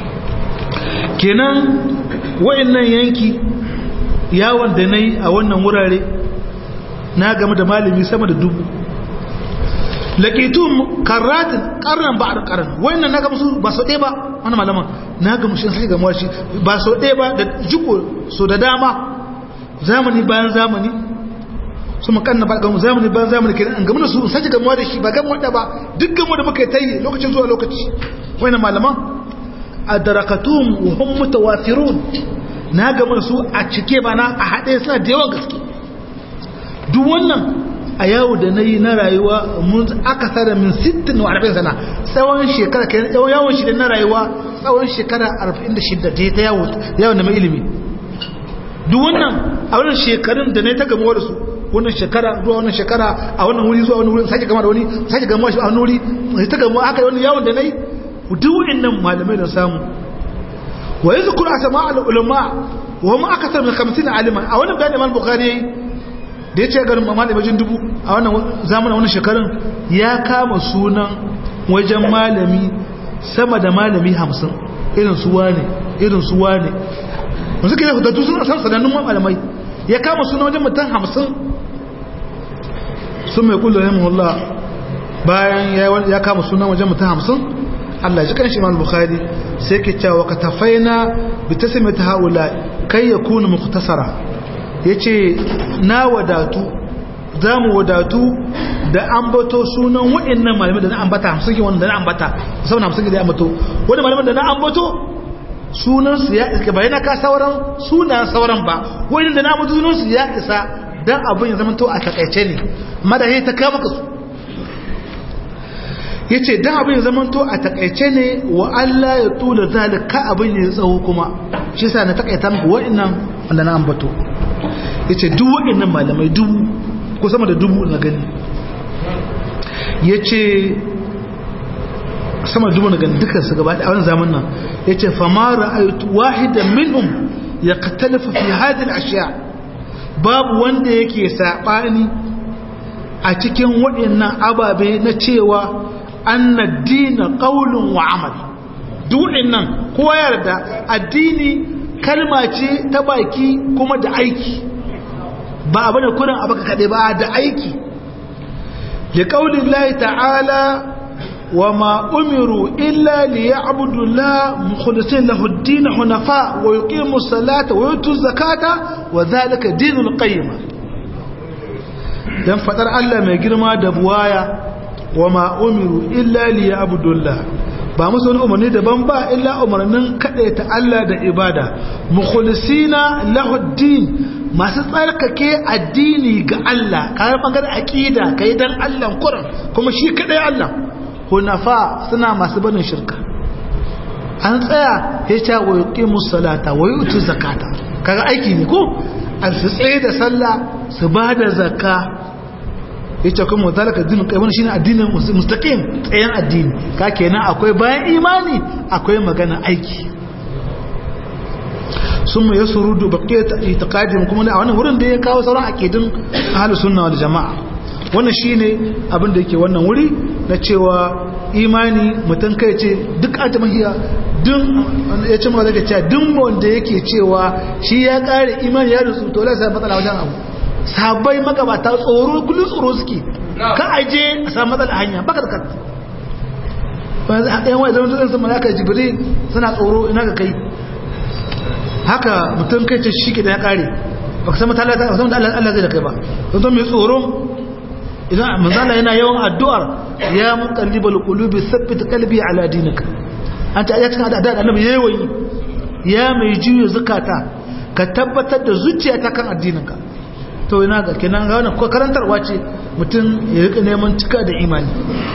kenan wa'annan yanki yawon da na yi a wannan wurare na game da malami sama da dubu laƙitun karratin ƙarnan ba a ƙaran wa'annan na gamsu ba sau ɗaya ba wani malaman na gamsu shi gamuwa shi ba sau ɗaya ba da jiko so da dama zamani bayan zamani su makanna ba gamu zamani bayan zamani kenan an gamu da su sace gamuwa da shi ba gamuwa da ba duk gamuwa da muka yi ta yi lokacin zuwa lokaci wa'annan malaman adarakatum wa hum mutawafirun na gama su a cike bana a haɗe suna da yawan gaske duk wannan a yawo da na yi na rayuwa mun aka tsara min 60 wa 40 sana tsawon shekara kai tsawon yawon shi na rayuwa tsawon shekara 46 da ta yawo yawon da mai ilimi duk wannan a wannan shekarun da na ta gamuwa da su wannan shekara zuwa wannan shekara a wannan wuri zuwa wani wuri sake gama da wani sake gamuwa shi a wani wuri ta gamuwa haka wani yawon da na yi duk wa'annan malamai da samu wa yanzu kuna sama al'ulama wa ma aka sami kamsin aliman a wannan bayan imam bukari yayi da ya ce garin malamai wajen dubu a wannan zamanin wannan shekarun ya kama sunan wajen malami sama da malami hamsin irin su wane irin su wane wanzu ke da su suna san sanannun malamai ya kama sunan wajen mutum hamsin sun mai kullu rahimahullah bayan ya kama sunan wajen mutum hamsin Allah ji kan shi Imam Bukhari sai ke cewa ka tafaina bi tasmiyati haula kai yakunu mukhtasara yace na wadatu zamu wadatu da ambato sunan wa'annan malamai da na ambata 50 wanda na ambata musamman 50 da ambato wanda malaman da na ambato sunan su ya iska bayan ka sauran sunan sauran ba wa'annan da na ambato sunan su ya isa dan abin ya zama to a takaice ne madahi ta kama ka su ya ce don abin ya zamanto a takaice ne wa Allah ya tula zalika abin ya tsawo kuma shi sa na takaita muku wa'annan wanda na ambato ya ce duk wa'annan malamai dubu ko sama da dubu na gani ya ce sama dubu na gani dukkan su gaba a wani zaman nan ya ce fama ra'aytu wahidan minhum ya katalafa fi hadin ashiya babu wanda yake saɓani a cikin waɗannan ababe na cewa anna dina qaulun wa amal du'in nan kowa yarda addini kalma ce ta baki kuma da aiki ba abu da kurin abu kade ba da aiki li qaulillahi ta'ala wa ma umiru illa liya'budu la mukhlisin lahu ad-din hunafa wa yuqimu as-salata wa yutu az-zakata wa dhalika dinul qayyim dan fadar Allah mai girma da buwaya wa ma umiru illa liya abdullah ba musu wani umarni daban ba illa umarnin ta Allah da ibada mukhlisina lahuddin masu tsarkake addini ga Allah kayan bangaren aqida kai dan Allah kuran kuma shi kadai Allah hunafa suna masu barin shirka an tsaya ya ce wa yuqimus salata wa yutu zakata kaga aiki ne ko an su tsaye da sallah su ba da zakka yace kuma zalika dinin kai wannan shine addinin mustaqim tsayen addini ka kenan akwai bayan imani akwai magana aiki summa yasrudu baqiyat itiqadim kuma a wannan wurin da ya kawo sauran aqidin ahlus sunna wal jamaa wannan shine abin da yake wannan wuri na cewa imani mutan kai ce duk ajamahiya duk ya ce maka cewa duk wanda yake cewa shi ya kare imani ya rusu to la sai matsala wajen abu sabai magabata tsoro kullum tsoro suke ka aje a samu matsala hanya baka da karfi yan wai zama zuwa sama aka jibiri suna tsoro ina ga kai haka mutum kai ce shi ke da ya kare ba ka san mata Allah zai da kai ba don to mai tsoro idan manzala yana yawan addu'ar ya muqallibal qulubi thabbit qalbi ala dinika an ta ayatun da da annabi yayi ya mai juyo zukata ka tabbatar da zuciya ta kan addininka to ina ga kenan ga wannan ko karantarwa ce mutum ya rika neman cika da imani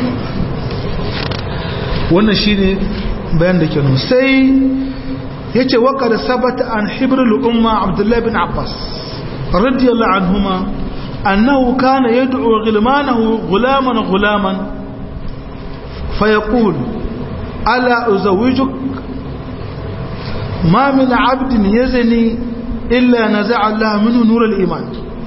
wannan shine bayan da kenan sai yace wa qad sabata an hibrul umma abdullah ibn abbas radiyallahu anhuma annahu kana yad'u ghilmanahu ghulaman ghulaman fayaqul ala uzawijuk ma min 'abdin yazni illa naza'a Allah minhu nur al-iman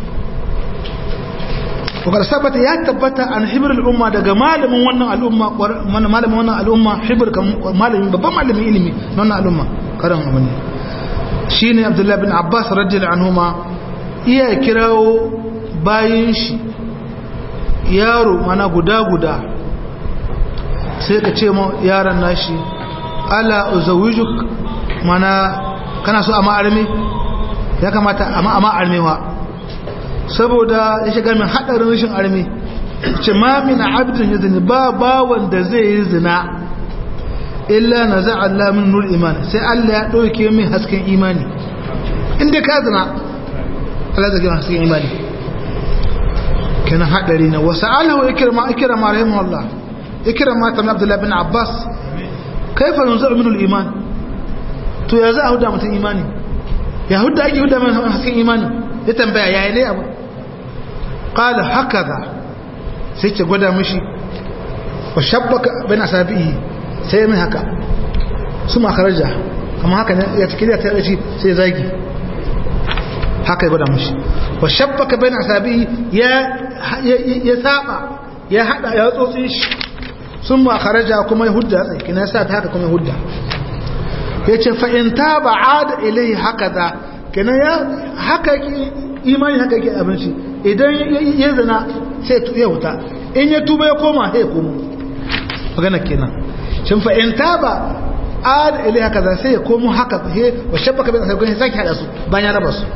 wakar sabata ya tabbata an hibir al'umma daga malamin wannan al'umma malamin wannan al'umma hibir malamin babban malamin ilimi na wannan al'umma karan abu ne shi ne abdullahi bin abbas rajil anhuma iya kirawo bayan shi yaro mana guda-guda sai ka ce yaron nashi ala uzawijuk mana kana so a ma'armi ya kamata a ma'armewa saboda ya shiga min haɗarin rashin armi ce ma min abdin ya zini ba bawan da zai yi zina illa na za Allah min nur iman sai Allah ya ɗauke min hasken imani inda ka zina Allah zai gina hasken imani kenan haɗari na wasu Allah wa ikirma ikirma rahimu Allah ikirma ta Abdullahi bin Abbas kaifa yanzu min iman to ya za a huda mutum imani ya huda ake huda min hasken imani ya tambaya yaya ne abu qala hakaza sai ce gwada mishi wa shabbaka bain asabihi sai mai haka su makaraja amma haka ne ya take da ta shi sai zagi haka ya gwada mishi wa shabbaka bain asabihi ya ya saba ya hada ya tsotsi shi sun makaraja kuma ya hudda tsaye kina ya sa ta haka kuma ya hudda yace fa in taba ada ilai hakaza kenan ya haka imani haka yake abinci idan ya zina sai ya wuta in ya tuba ya koma sai ya komo magana kenan shin fa in taba ad ilai haka za sai ya komo haka he wa shabbaka bai sai kun saki hada su bayan ya raba su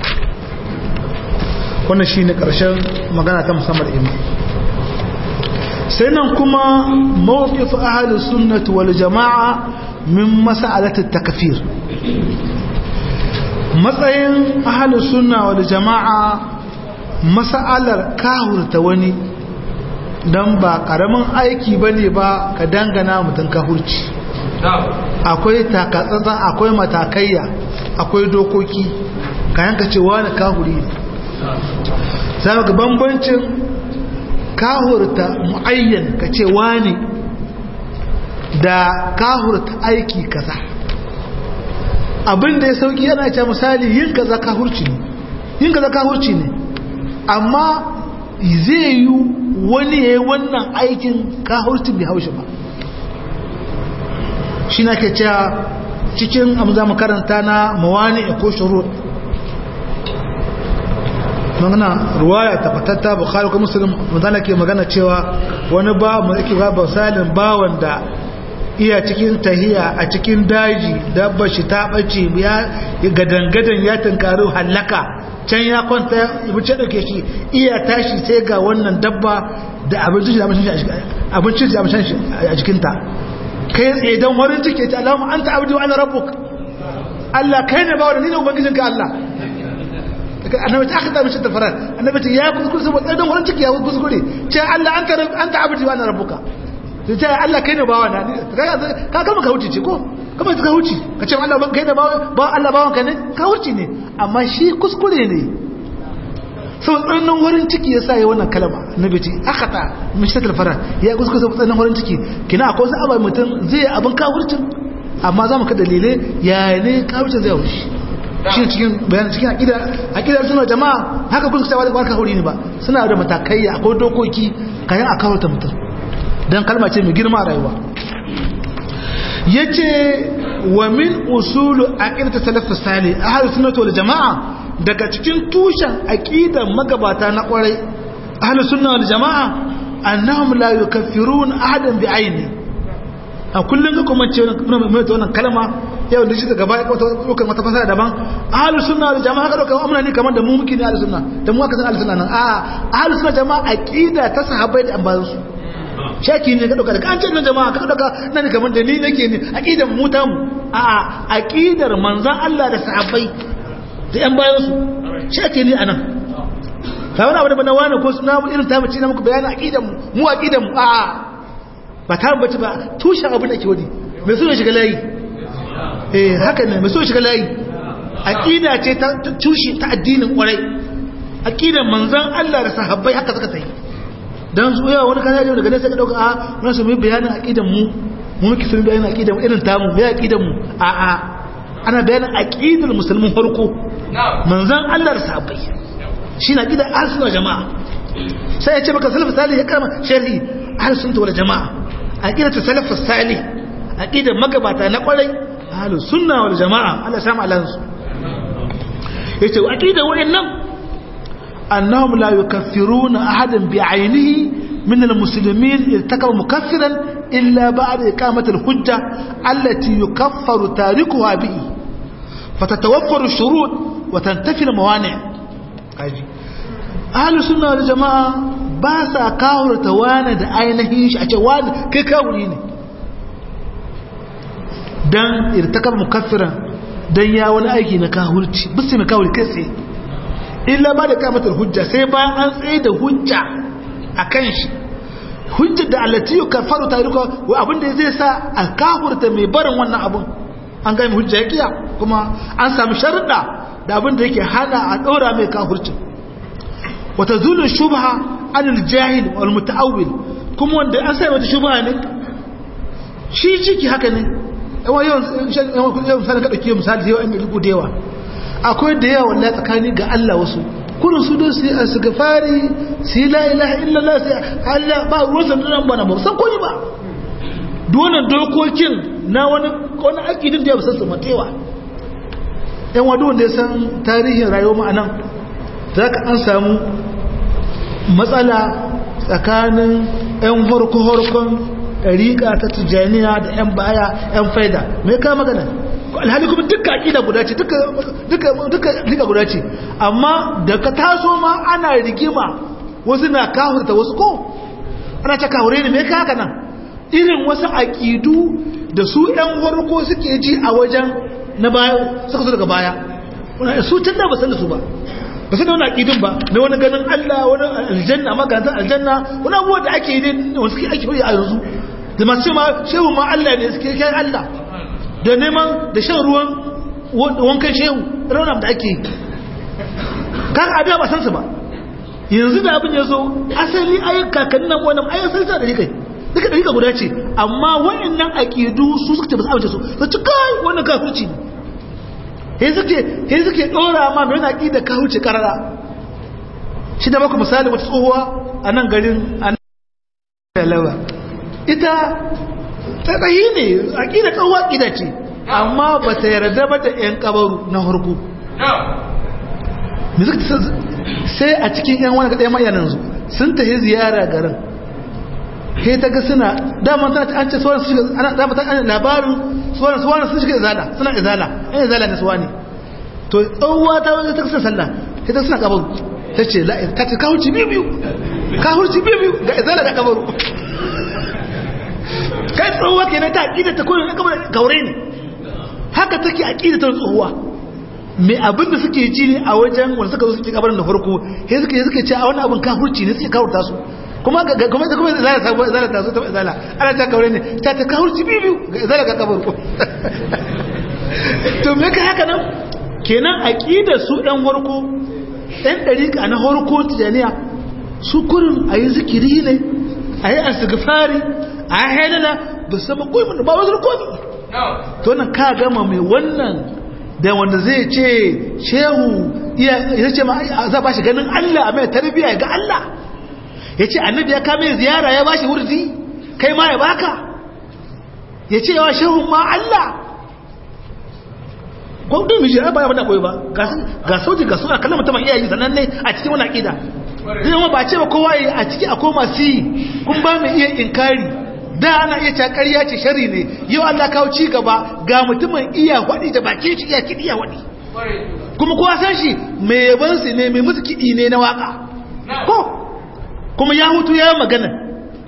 wannan shine karshen magana ta musamman imani sai nan kuma mawqif ahli sunnah wal jamaa min mas'alati takfir matsayin ahalin sunna wal jama'a mas'alar kahurta wani don ba karamin aiki bane ba ka dangana mutum kahurci akwai takatsatsan akwai matakaiya akwai dokoki ka yanka cewa na kahuri ne za ga bambancin kahurta mu'ayyan ka ce wani da kahurta aiki kaza abin da ya sauki yana ce misali yin kaza kahurci ne yin kaza kahurci ne amma zai yi wani ya yi wannan aikin kahurci bai haushi ba shi na ke cewa cikin abu za mu karanta na mawani ko shuru magana ruwaya tabbatatta bukhari ko muslim mutane ke magana cewa wani ba mu yake ba misalin bawan da iya cikin tahiya a cikin daji dabba shi ta bace ya gadangadan ya tunkaru hallaka can ya kwanta ya wuce dauke shi iya tashi sai ga wannan dabba da abincin da abincin da abincin shi a jikinta kai tsaye don warin cike ta alamu an ta abdi wa ana rabbuk Allah kai ne ba wa ni ne ubangijinka Allah annabi ta akhta mishi tafarar annabi ta ya kuskure saboda dan wurin ciki ya kuskure ce Allah anta anta abdi wa ana rabbuka sai ce Allah kai ne bawa na ka kama ka huce ce ko kama ka huce ka ce Allah kai ne bawa ba Allah bawan ka ne ka huce ne amma shi kuskure ne sau tsannan wurin ciki ya sa ya wannan kalama annabi ce akhta mishi tafarar ya kuskure saboda tsannan wurin ciki kina akwai wasu abai mutum zai abin kafircin amma za mu ka dalilai ya ne kafircin zai wuce shi cikin bayan cikin akida akida suna jama'a haka kun cewa ba ka huri ne ba suna da matakai akwai dokoki kayan a kawo ta mutum dan kalma ce mai girma a rayuwa yace wa min usulu aqidatu salaf salih ahlus sunnah wal jamaa daga cikin tushen aqidan magabata na kwarai ahlus sunnah wal jamaa annahum la yukaffirun ahadan bi aini a kullum ga kuma ce wannan kalma yau da shi gaba ya ɗaukar wata fasara daban ahalus sunna da jama'a ka ɗaukar amina ne kamar da mu muke ne ahalus sunna da mu aka san ahalus sunna nan a ahalus sunna jama'a aqida ta sahabbai da ambayan su shaki ne ka dauka daga an ce jama'a ka dauka nan kamar da ni nake ne aqidar mu ta mu a a aqidar manzon Allah da sahabbai da yan bayan su shaki ne anan ka wani abu da na wani ko suna mu irin ta mace na muku bayanin aqidar mu mu aqidar mu a a ba ta bace ba tushen abin da ke wani mai so ya shiga layi eh haka ne mai so ya shiga layi aqida ce ta tushe ta addinin kwarai aqidar manzon Allah da sahabbai haka suka tayi dan su yawa wani kaza daga nan sai ka dauka a mun su mai bayanin aqidan mu mu muke sun bayanin aqidan irin tamu mai aqidan mu a a ana bayanin aqidar musulmin farko manzon Allah da sahabbai shine aqidar ahlus jama'a sai ya ce maka salaf salih ya kama sharhi ahlus sunna wal jama'a aqidatu salaf salih aqidar magabata na kwarai ahlus sunna wal jama'a Allah ya samu alansu yace aqidar wayannan أنهم لا يكفرون أحدا بعينه من المسلمين ارتكب مكفرا إلا بعد إقامة الحجة التي يكفر تاركها به فتتوفر الشروط وتنتفي الموانع أهل السنة والجماعة باسا كاور توانا دا ainihin shi a ce wani kai kawuri ne dan irtakaba mukaffiran dan ya wani aiki na kahurci bisu mai kawuri kai tsaye illa ba da kamatar hujja sai bayan an tsaye da hujja a kan shi hujjar da allatiyu kafaru ta riko wa abinda zai sa a kafurta mai barin wannan abun an gami hujja ya kiya kuma an sami sharuɗa da abinda yake hana a ɗora mai kafurcin wata zulun shubha anil jahil wal muta'awwil kuma wanda an sai wata shubha ne shi ciki haka ne yawan yawan yawan sanin ka dauke misali da yawa inda rigo da yawa akwai da yawa wallahi tsakani ga Allah wasu kurin su don su yi asgafari su yi la ilaha illallah sai Allah ba ruwan san nan bana ba san koyi ba dole dokokin na wani wani akidin da ya san su matewa yan wadu wanda ya san tarihin rayuwar mu anan zaka an samu matsala tsakanin yan farko farkon ɗariƙa ta tijaniya da 'yan baya 'yan faida mai kama magana alhali kuma duka aƙida guda ce duka liga guda ce amma da ka taso ma ana rigima wasu na kawurta wasu ko ana ta kawure ne mai kaka nan irin wasu aƙidu da su 'yan warko suke ji a wajen na baya suka zo daga baya su can da ba san da su ba ba sai da wani aƙidun ba na wani ganin Allah wani aljanna maganin aljanna wani abubuwa da ake yi ne wani suke ake a yanzu da masu ma shehu ma Allah ne suke kai Allah da neman da shan ruwan wankan shehu raunar da ake yi kan abin ba san su ba yanzu da abin ya zo asali ayin kakannin nan wannan ayin san sa da rikai duka da rika guda ce amma wa'annan aƙidu su suka ce ba su amince su su ci kai wannan kafirci ne he suke he suke dora ma mai wani aƙida kafirci karara shi da baku misali wata tsohuwa a nan garin a nan ita tsayi ne aƙida tsohuwa aƙida ce amma ba ta yarda ba da 'yan kabaru na harko sai a cikin 'yan wani kaɗai mayanan su sun tafi ziyara garin he ta ga suna daman tana an ce suwanan su shiga ana dama ta an labarin suwanan suwanan sun shiga izala suna izala an izala ne suwani to tsohuwa ta wajen ta kasa sallah sai ta suna kabaru ta ce ta ce kawurci biyu biyu kawurci biyu biyu ga izala da kabaru kai tsohuwa ke na ta aƙida ta kodin na kabaru gaure ne haka take aƙida ta tsohuwa mai abin da suke ji ne a wajen wanda suka zo suke kabarin da farko sai suke suke ce a wani abin kafurci ne suke kawurta su kuma ga kuma da kuma zala ta zala ta so ta zala ana ta kaure ne ta ta kawurci biyu ga zala ga kabar to me ka haka nan kenan aqidar su ɗan farko ɗan dariƙa na farko tijaniya su kurin ayi zikiri ne ayi asgafari ayi halala ba sama koyi ba wasu komi to nan ka gama mai wannan da wanda zai ce shehu ya ce ma za ba shi ganin Allah a mai tarbiyya ga Allah ya ce annabi ya kame ziyara ya bashi wurzi kai ma ya baka ya ce yawa shehun ma Allah gwamnan mishi ya baya bada koyi ba ga sauti ga suna kallon mutum iyayi sannan ne a cikin wani aƙida zai ba ce ba kowa yi a ciki akwai masu yi kun ba mai iya inkari da ana iya cakar ya ce shari ne yau Allah kawo ci gaba ga mutumin iya waɗi da bakin shi iya kiɗi iya waɗi kuma kowa san shi mai yabansu ne mai musu kiɗi ne na waka ko kuma ya hutu ya magana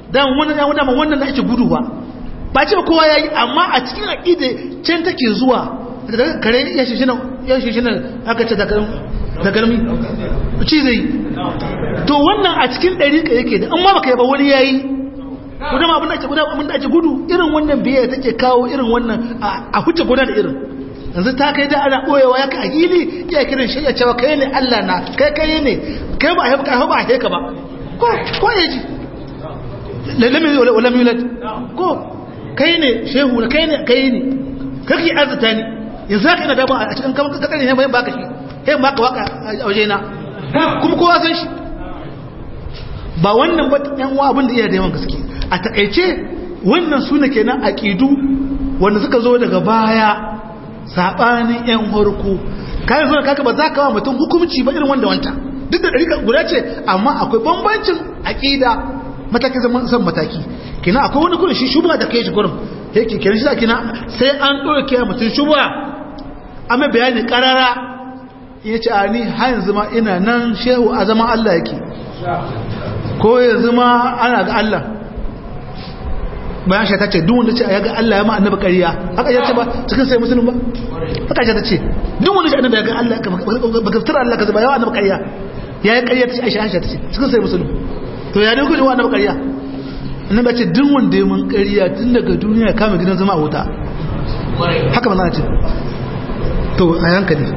dan wannan ya wannan wannan da ake gudu ba ba ce kowa yayi amma a cikin aqida can take zuwa daga kare ya shi shina ya shi shina aka ce daga galmi ci zai to wannan a cikin dariƙa yake da amma baka yaba wani yayi gudan abin da ake gudan abin da ake gudu irin wannan biyayya take kawo irin wannan a huce guda da irin yanzu ta kai da ana boyewa ya ka hili ya kiran shi ya cewa kai ne Allah na kai kai ne kai ba a ba a heka ba ko ko yaji lalami wala milad ko kai ne shehu na kai ne kai ne kake azuta ni yanzu haka ina da ba a cikin kamar kakar ne bayan baka shi sai baka waka a waje na kuma kowa san shi ba wannan ba yan uwa abin da iya da yawan gaske a takaice wannan su ne kenan aqidu wanda suka zo daga baya sabanin yan harko kai zo kaka ba za ka wa mutum hukunci ba irin wanda wanta duk da dariƙa guda ce amma akwai bambancin aqida mataki zaman san mataki kina akwai wani kurin shi shubha da kai shi gurin yake kenan shi kina sai an doke mutum shubha amma bayani karara yace a ni har yanzu ma ina nan shehu a zaman Allah yake ko yanzu ma ana ga Allah bayan shi ta ce duk wanda ce ya ga Allah ya ma annabi ƙarya haka ya ce ba cikin sai musulun ba haka shi ta ce duk wanda ce annabi ya ga Allah ba ka fitar Allah ka zuba yawa annabi ƙarya ya yi ƙarya ta ce aisha aisha ta ce cikin sai musulun to ya ne kuka wa annabi ƙarya annabi ce duk wanda ya mun ƙarya tun daga duniya kama gidan zama a wuta haka ba ce to a hankali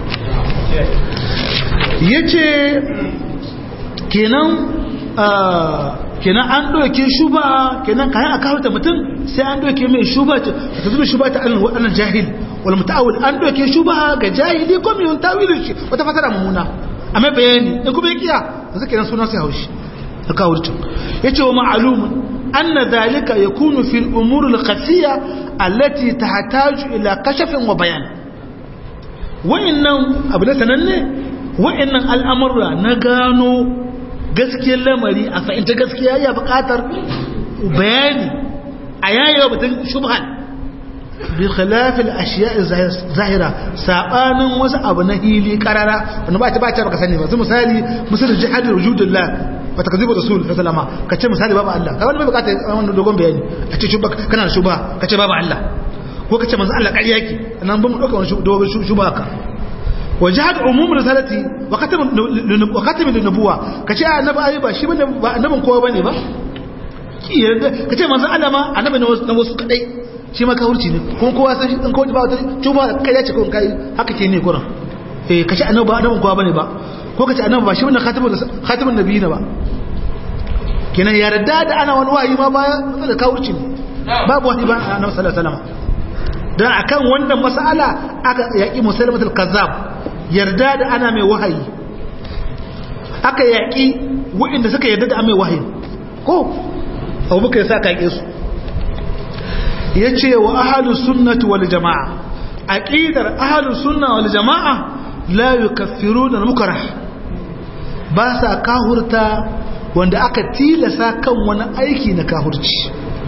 ya ce kenan kenan an ɗauke shuba kenan kayan a kawo ta mutum sai an ɗauke mai shuba ta zuba shuba ta alin waɗannan jahil wal muta'awil an ɗauke shuba ga jahili ko mai tawilin shi wata fasara mummuna a mai bayani in kuma ya kiya da suke nan sunan sai haushi da kawurcin ya ce wa ma'alumin an na dalika ya kunu fil umurul khasiya allati tahtaju ila kashafin wa bayan wa'annan abu da sananne wa'annan al'amurra na gano gaskiyar lamari a fahimta gaskiya ya bukatar bayani a yayewa batun shubhan bi khilafil ashiya'i zahira sabanin wasu abu na hili karara wanda ba ta ba ta baka sani ba su misali misal jihad wujudullah wa takzibu rasul sallama kace misali babu Allah kai wani bai bukata wannan dogon bayani a ce shubha kana da shubha kace babu Allah ko kace manzo Allah ƙarya yake nan ba mu dauka wani dogon shubha ka وجهد عموم رسالتي وختم وختم النبوه kace annabi ayi ba shi bane ba annabin kowa bane ba kace manzo Allah ma annabi na wasu kadai shi ma kawurci ne kuma kowa san shi dan kawai ba wata tuba kai ya ce ko kai haka ke ne kuran eh kace annabi ba annabin kowa bane ba ko kace annabi ba shi bane khatimun khatimun nabiyina ba kenan yarda da ana wani wayi ma baya da kawurci ne babu wani ba annabi sallallahu alaihi wasallam dan akan wannan mas'ala aka yaki musalmatul kazzab yarda da ana mai wahayi aka yaƙi waɗanda suka yarda da mai wahayi ko abubakar ya sa ka yaƙe su ya ce wa ahalu sunnati wal jama'a aqidar ahalu sunna wal jama'a la yukaffiruna al-mukrah ba sa kahurta wanda aka tilasa kan wani aiki na kahurci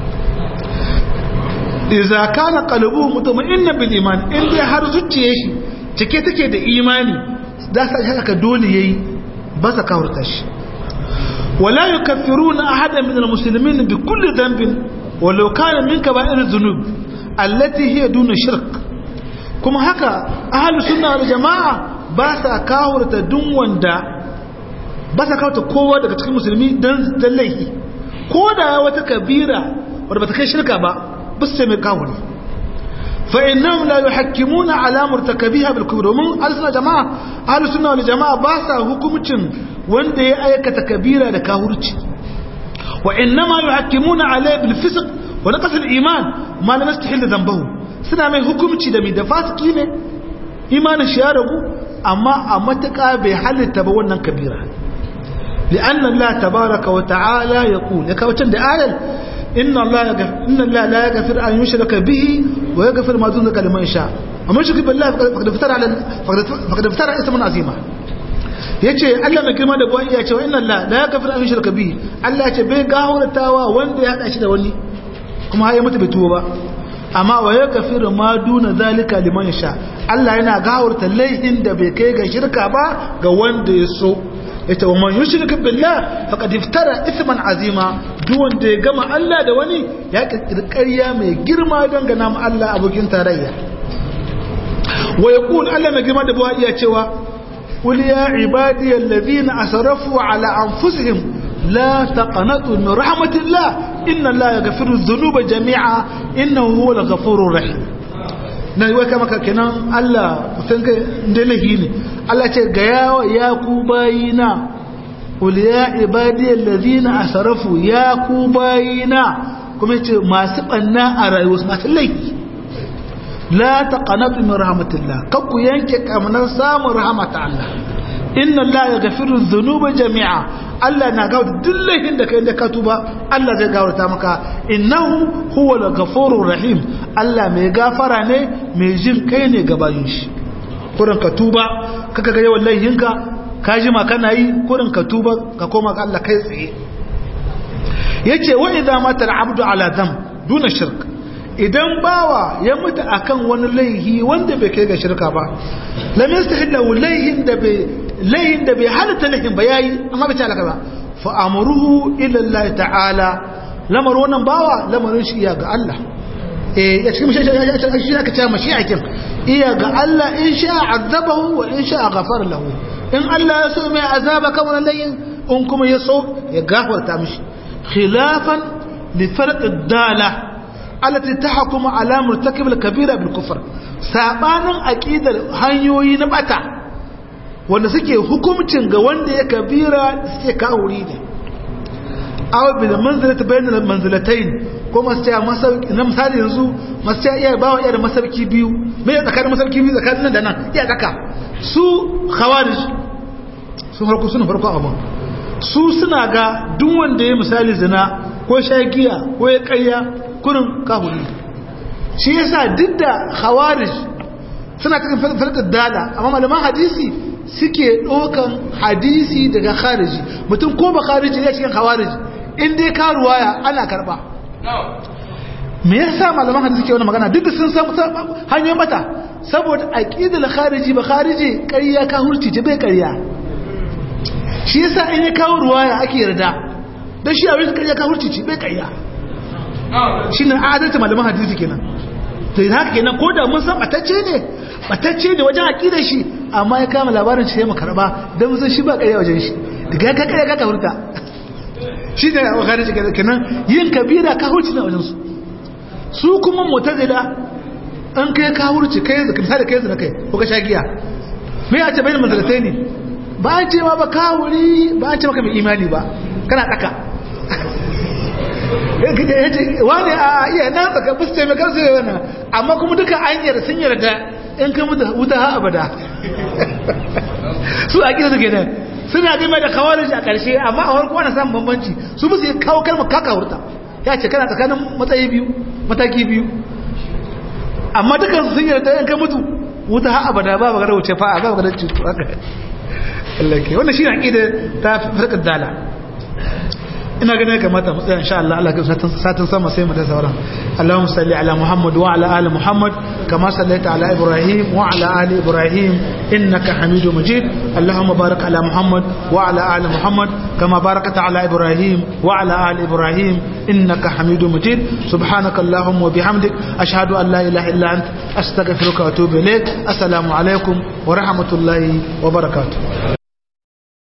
idza kana qalbuhu mutma'innan bil iman in dai har zuciyar shi cike take da imani da sa haka dole yayi ba sa kahurta shi wala yukaffiruna ahadan min almuslimin bi kulli dhanbin walau kana min kaba'ir dhunub allati hiya duna shirk kuma haka ahlus sunna wal jamaa ba sa kahurta duk wanda ba sa kahurta kowa daga cikin musulmi dan laifi ko da wata kabira wadda bata kai shirka ba bus sai mai kahuri فإنهم لا يحكمون على مرتكبها بالكبر ومن أهل جماعة أهل السنة والجماعة باسا حكمتين وانده أيكة كبيرة لكاهرتش وإنما يحكمون عليه بالفسق ونقص الإيمان ما لم يستحل ذنبه سنة من حكمتي دمي دفاسكي ne imanin shi ya ragu amma a matuƙa bai halitta ba wannan kabira لأن الله تبارك وتعالى يقول يكوتن ده آية إن الله يغفر إن الله لا يغفر أن يشرك به ويغفر ما دون ذلك لمن يشاء ومن يشرك بالله فقد افترى على فقد افترى اسما عظيما yace Allah mai girma da buwai ya ce wa inna Allah la yaghfiru an yushraka bihi Allah ya ce bai gahurtawa wanda ya hada shi da wani kuma har ya mutu bai tuwo ba amma wa yaghfiru ma duna zalika liman yasha Allah yana gahurta laihin da bai kai ga shirka ba ga wanda ya so yace wa man yushrik billah faqad iftara ithman azima duk wanda ya gama Allah da wani ya kirkirkariya mai girma don gana ma Allah abokin tarayya wa yaqul Allah mai girma da buwa iya cewa qul ya ibadiyal ladina asrafu ala anfusihim la taqnatu min rahmatillah inna Allah yaghfiru dhunuba jami'a innahu huwal ghafurur rahim na yi waka maka kenan Allah sun kai dalahi ne Allah ce ga yawa ya ku bayina qul ya ibadiyal ladina asrafu ya ku bayina kuma yace masu banna a rayuwa masu laifi la taqanatu min rahmatillah kakku yanke kamnar samun rahmata Allah inna Allah yaghfiru dhunuba jami'a Allah na gawo duk laifin da kai da ka tuba Allah zai gawarta maka innahu huwal ghafurur rahim Allah mai gafara ne mai jin kai ne ga bayin shi kurin ka tuba kaka ga yawan laifinka ka ji ma kana yi kurin ka tuba ka koma ga Allah kai tsaye yace wa idza mata al-abdu ala dhanb duna shirk idan bawa ya mutu akan wani laihi wanda bai kai ga shirka ba lam yastahilla laihin da bai laihin da bai halatta laihin ba yayi amma bai talaka ba fa amruhu ila Allah ta'ala lamar wannan bawa lamarin shi iya ga Allah eh ya cikin shi aka ce mashi akin iya ga Allah in sha azabahu wa in sha ghafara lahu in Allah ya so mai azaba kan wannan laihin in kuma ya so ya gafarta mishi khilafan li farq ad-dala التي تحكم على مرتكب الكبيرة بالكفر sabanin aqidar hanyoyi na bata wanda suke hukumcin ga wanda ya kabira suke kawuri ne aw bil manzilati bainal manzilatayn ko masu masauki na misali yanzu masu iya bawa iya da masauki biyu me ya tsakanin masauki biyu tsakanin nan da nan iya tsaka su khawarij sun farko suna farko abun su suna ga duk wanda ya misali zina ko shagiya ko ya ƙarya kurin kahuri shi yasa duk da khawarij suna cikin farkar dala amma malaman hadisi suke ɗaukan hadisi daga khariji mutum ko ba khariji ne cikin khawarij in dai ka ruwaya ana karba me yasa malaman hadisi ke wannan magana duk da sun san hanyoyin mata saboda aqidul khariji ba khariji ƙarya ka hurci ce bai ƙarya shi yasa in ya kawo ruwaya ake yarda dan shi a wurin ƙarya ka hurci ce bai ƙarya shi ne adalta malaman hadisi kenan to yin haka kenan ko da mun san batacce ne batacce ne wajen aƙidar shi amma ya kama labarin shi ya makarba don sun shi ba ƙarya wajen shi daga ka ƙarya ka hurta shi ne a wakari shi kenan yin kabira ka hurci na wajen su su kuma mutazila an kai ka hurci kai zaka misali kai zaka kai ko ka sha giya me ya ce bayan manzalatai ne ba a ce ma ba ka wuri ba a ce maka mai imani ba kana tsaka wani a iya na tsaka bus taimakar su yana amma kuma duka an yarda sun yarda in kai wuta ha abada su a kisa suke nan suna game da kawarin a ƙarshe amma a warko ana samun bambanci su musu yi kawo kalmar kaka hurta ya ce kana tsakanin matsayi biyu mataki biyu amma dukan sun yarda in kai mutu wuta ha abada ba magana wuce fa'a ba magana cutu haka Allah ke wannan shi ne aƙida ta farkar dala ina ganin ya kamata mu tsaya insha Allah Allah ka satin sama sai mu da sauran Allahumma salli ala Muhammad wa ala ali Muhammad kama sallaita ala Ibrahim wa ala ali Ibrahim innaka Hamidum Majid Allahumma barik ala Muhammad wa ala ali Muhammad kama barakta ala Ibrahim wa ala ali Ibrahim innaka Hamidum Majid subhanaka Allahumma wa bihamdik ashhadu an la ilaha illa ant astaghfiruka wa atubu ilaik assalamu alaikum wa rahmatullahi wa barakatuh